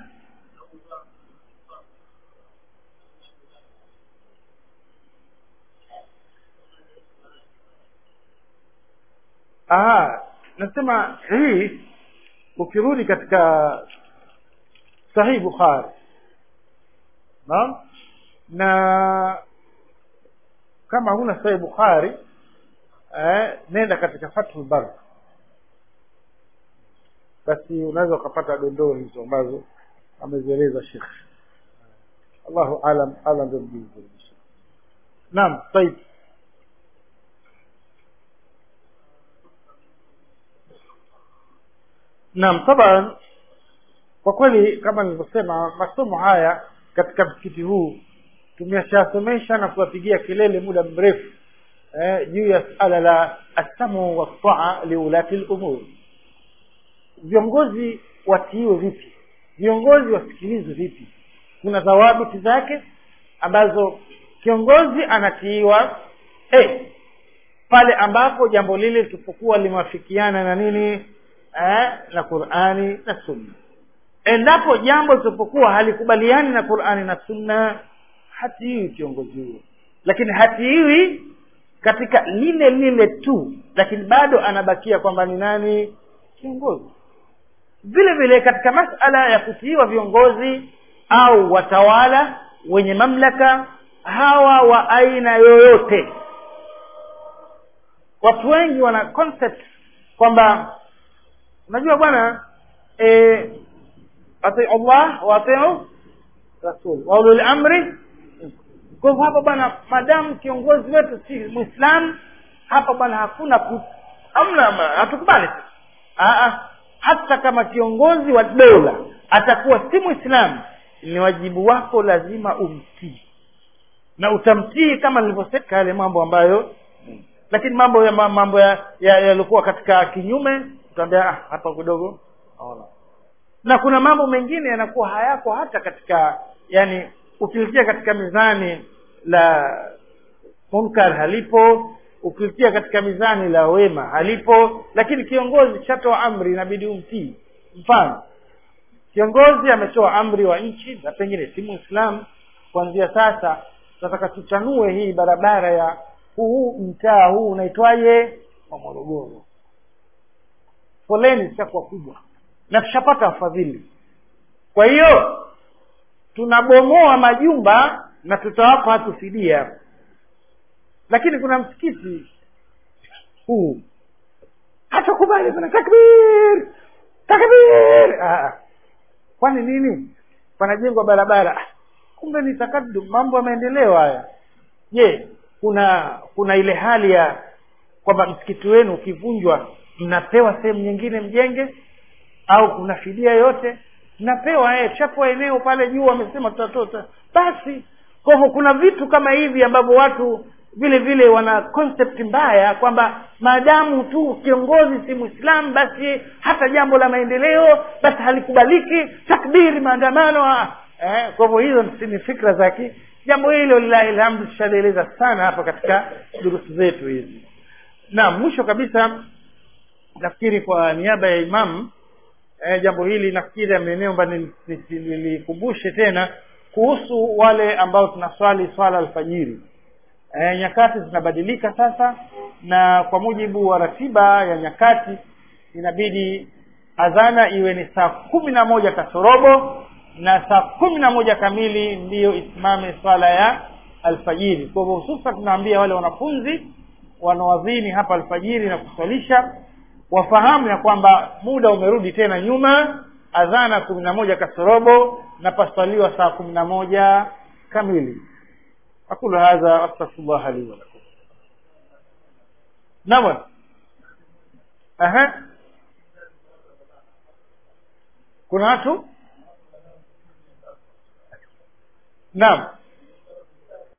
Aha, nasema hii ukirudi katika Sahih Bukhari naam na kama huna Sahih Bukhari eh, nenda katika Fathul Bar basi unaweza ukapata dondoo hizo ambazo amezieleza Sheikh Allahu alam alam ndio mjuzi naam طيب naam taban kwa kweli kama nilivyosema masomo haya katika msikiti huu tumeshasomesha na kuwapigia kelele muda mrefu eh, juu ya suala la assamu wastaa liulati lumur viongozi watiiwe vipi viongozi wasikilizwe vipi kuna dhawabiti zake ambazo kiongozi anatiiwa hey, pale ambapo jambo lile litapokuwa limewafikiana na nini eh, na qurani na sunna endapo jambo litapokuwa halikubaliani na qurani na sunna hatiwi kiongozi huyo lakini hatiwi katika lile lile tu lakini bado anabakia kwamba ni nani kiongozi vile vile katika masala ya kutiiwa viongozi au watawala wenye mamlaka hawa wa aina yoyote watu wengi wana concept kwamba unajua bwana e, atiu Allah wa atiu rasul wa ulul amri kwa hivyo hapa bwana madamu kiongozi wetu si muislam hapa bwana hakuna ku, hamna hatukubali hata kama kiongozi wa dola atakuwa si muislamu ni wajibu wako lazima umtii na utamtii kama nilivyosema yale mambo ambayo lakini mambo ya mambo yaliokuwa ya, ya katika kinyume utaambia ah, hapa kidogo na kuna mambo mengine yanakuwa hayako hata katika yani ukilitia katika mizani la munkar halipo ukilitia katika mizani la wema halipo lakini kiongozi kishatoa amri inabidi umtii mfano kiongozi ametoa amri wa nchi na pengine si muislamu kuanzia sasa tunataka tuchanue hii barabara ya huu mtaa huu unaitwaje wa morogoro foleni zishakuwa kubwa na tushapata wafadhili kwa hiyo tunabomoa majumba na tutawapa watu fidia lakini kuna msikiti huu hatakubali kuna takbir takbir ah. kwani nini panajengwa barabara kumbe ni takadum mambo ya maendeleo haya je kuna kuna ile hali ya kwamba msikiti wenu ukivunjwa mnapewa sehemu nyingine mjenge au kuna fidia yote mnapewa eh tushapewa eneo pale juu wamesema tutatoa basi kwa hivyo kuna vitu kama hivi ambavyo watu vile vile wana concept mbaya kwamba maadamu tu kiongozi si mwislamu basi hata jambo la maendeleo basi halikubaliki takbiri maandamano eh, kwa hivyo hizo ni fikra zake jambo hilo lilahi lhamdu tushalieleza sana hapa katika durusu zetu hizi na mwisho kabisa nafikiri kwa niaba ya imamu eh, jambo hili nafikiri ameneomba nilikumbushe tena kuhusu wale ambao tunaswali swala alfajiri e, nyakati zinabadilika sasa na kwa mujibu wa ratiba ya nyakati inabidi adhana iwe ni saa kumi na moja kasorobo na saa kumi na moja kamili ndiyo isimame swala ya alfajiri kwa hivyo hususan tunaambia wale wanafunzi wanawadhini hapa alfajiri na kuswalisha wafahamu ya kwamba muda umerudi tena nyuma adhana kumi na moja kasorobo na paswaliwa saa kumi na moja kamili aqulu hadha astaghfirullah li wa lakum naam aha kuna watu naam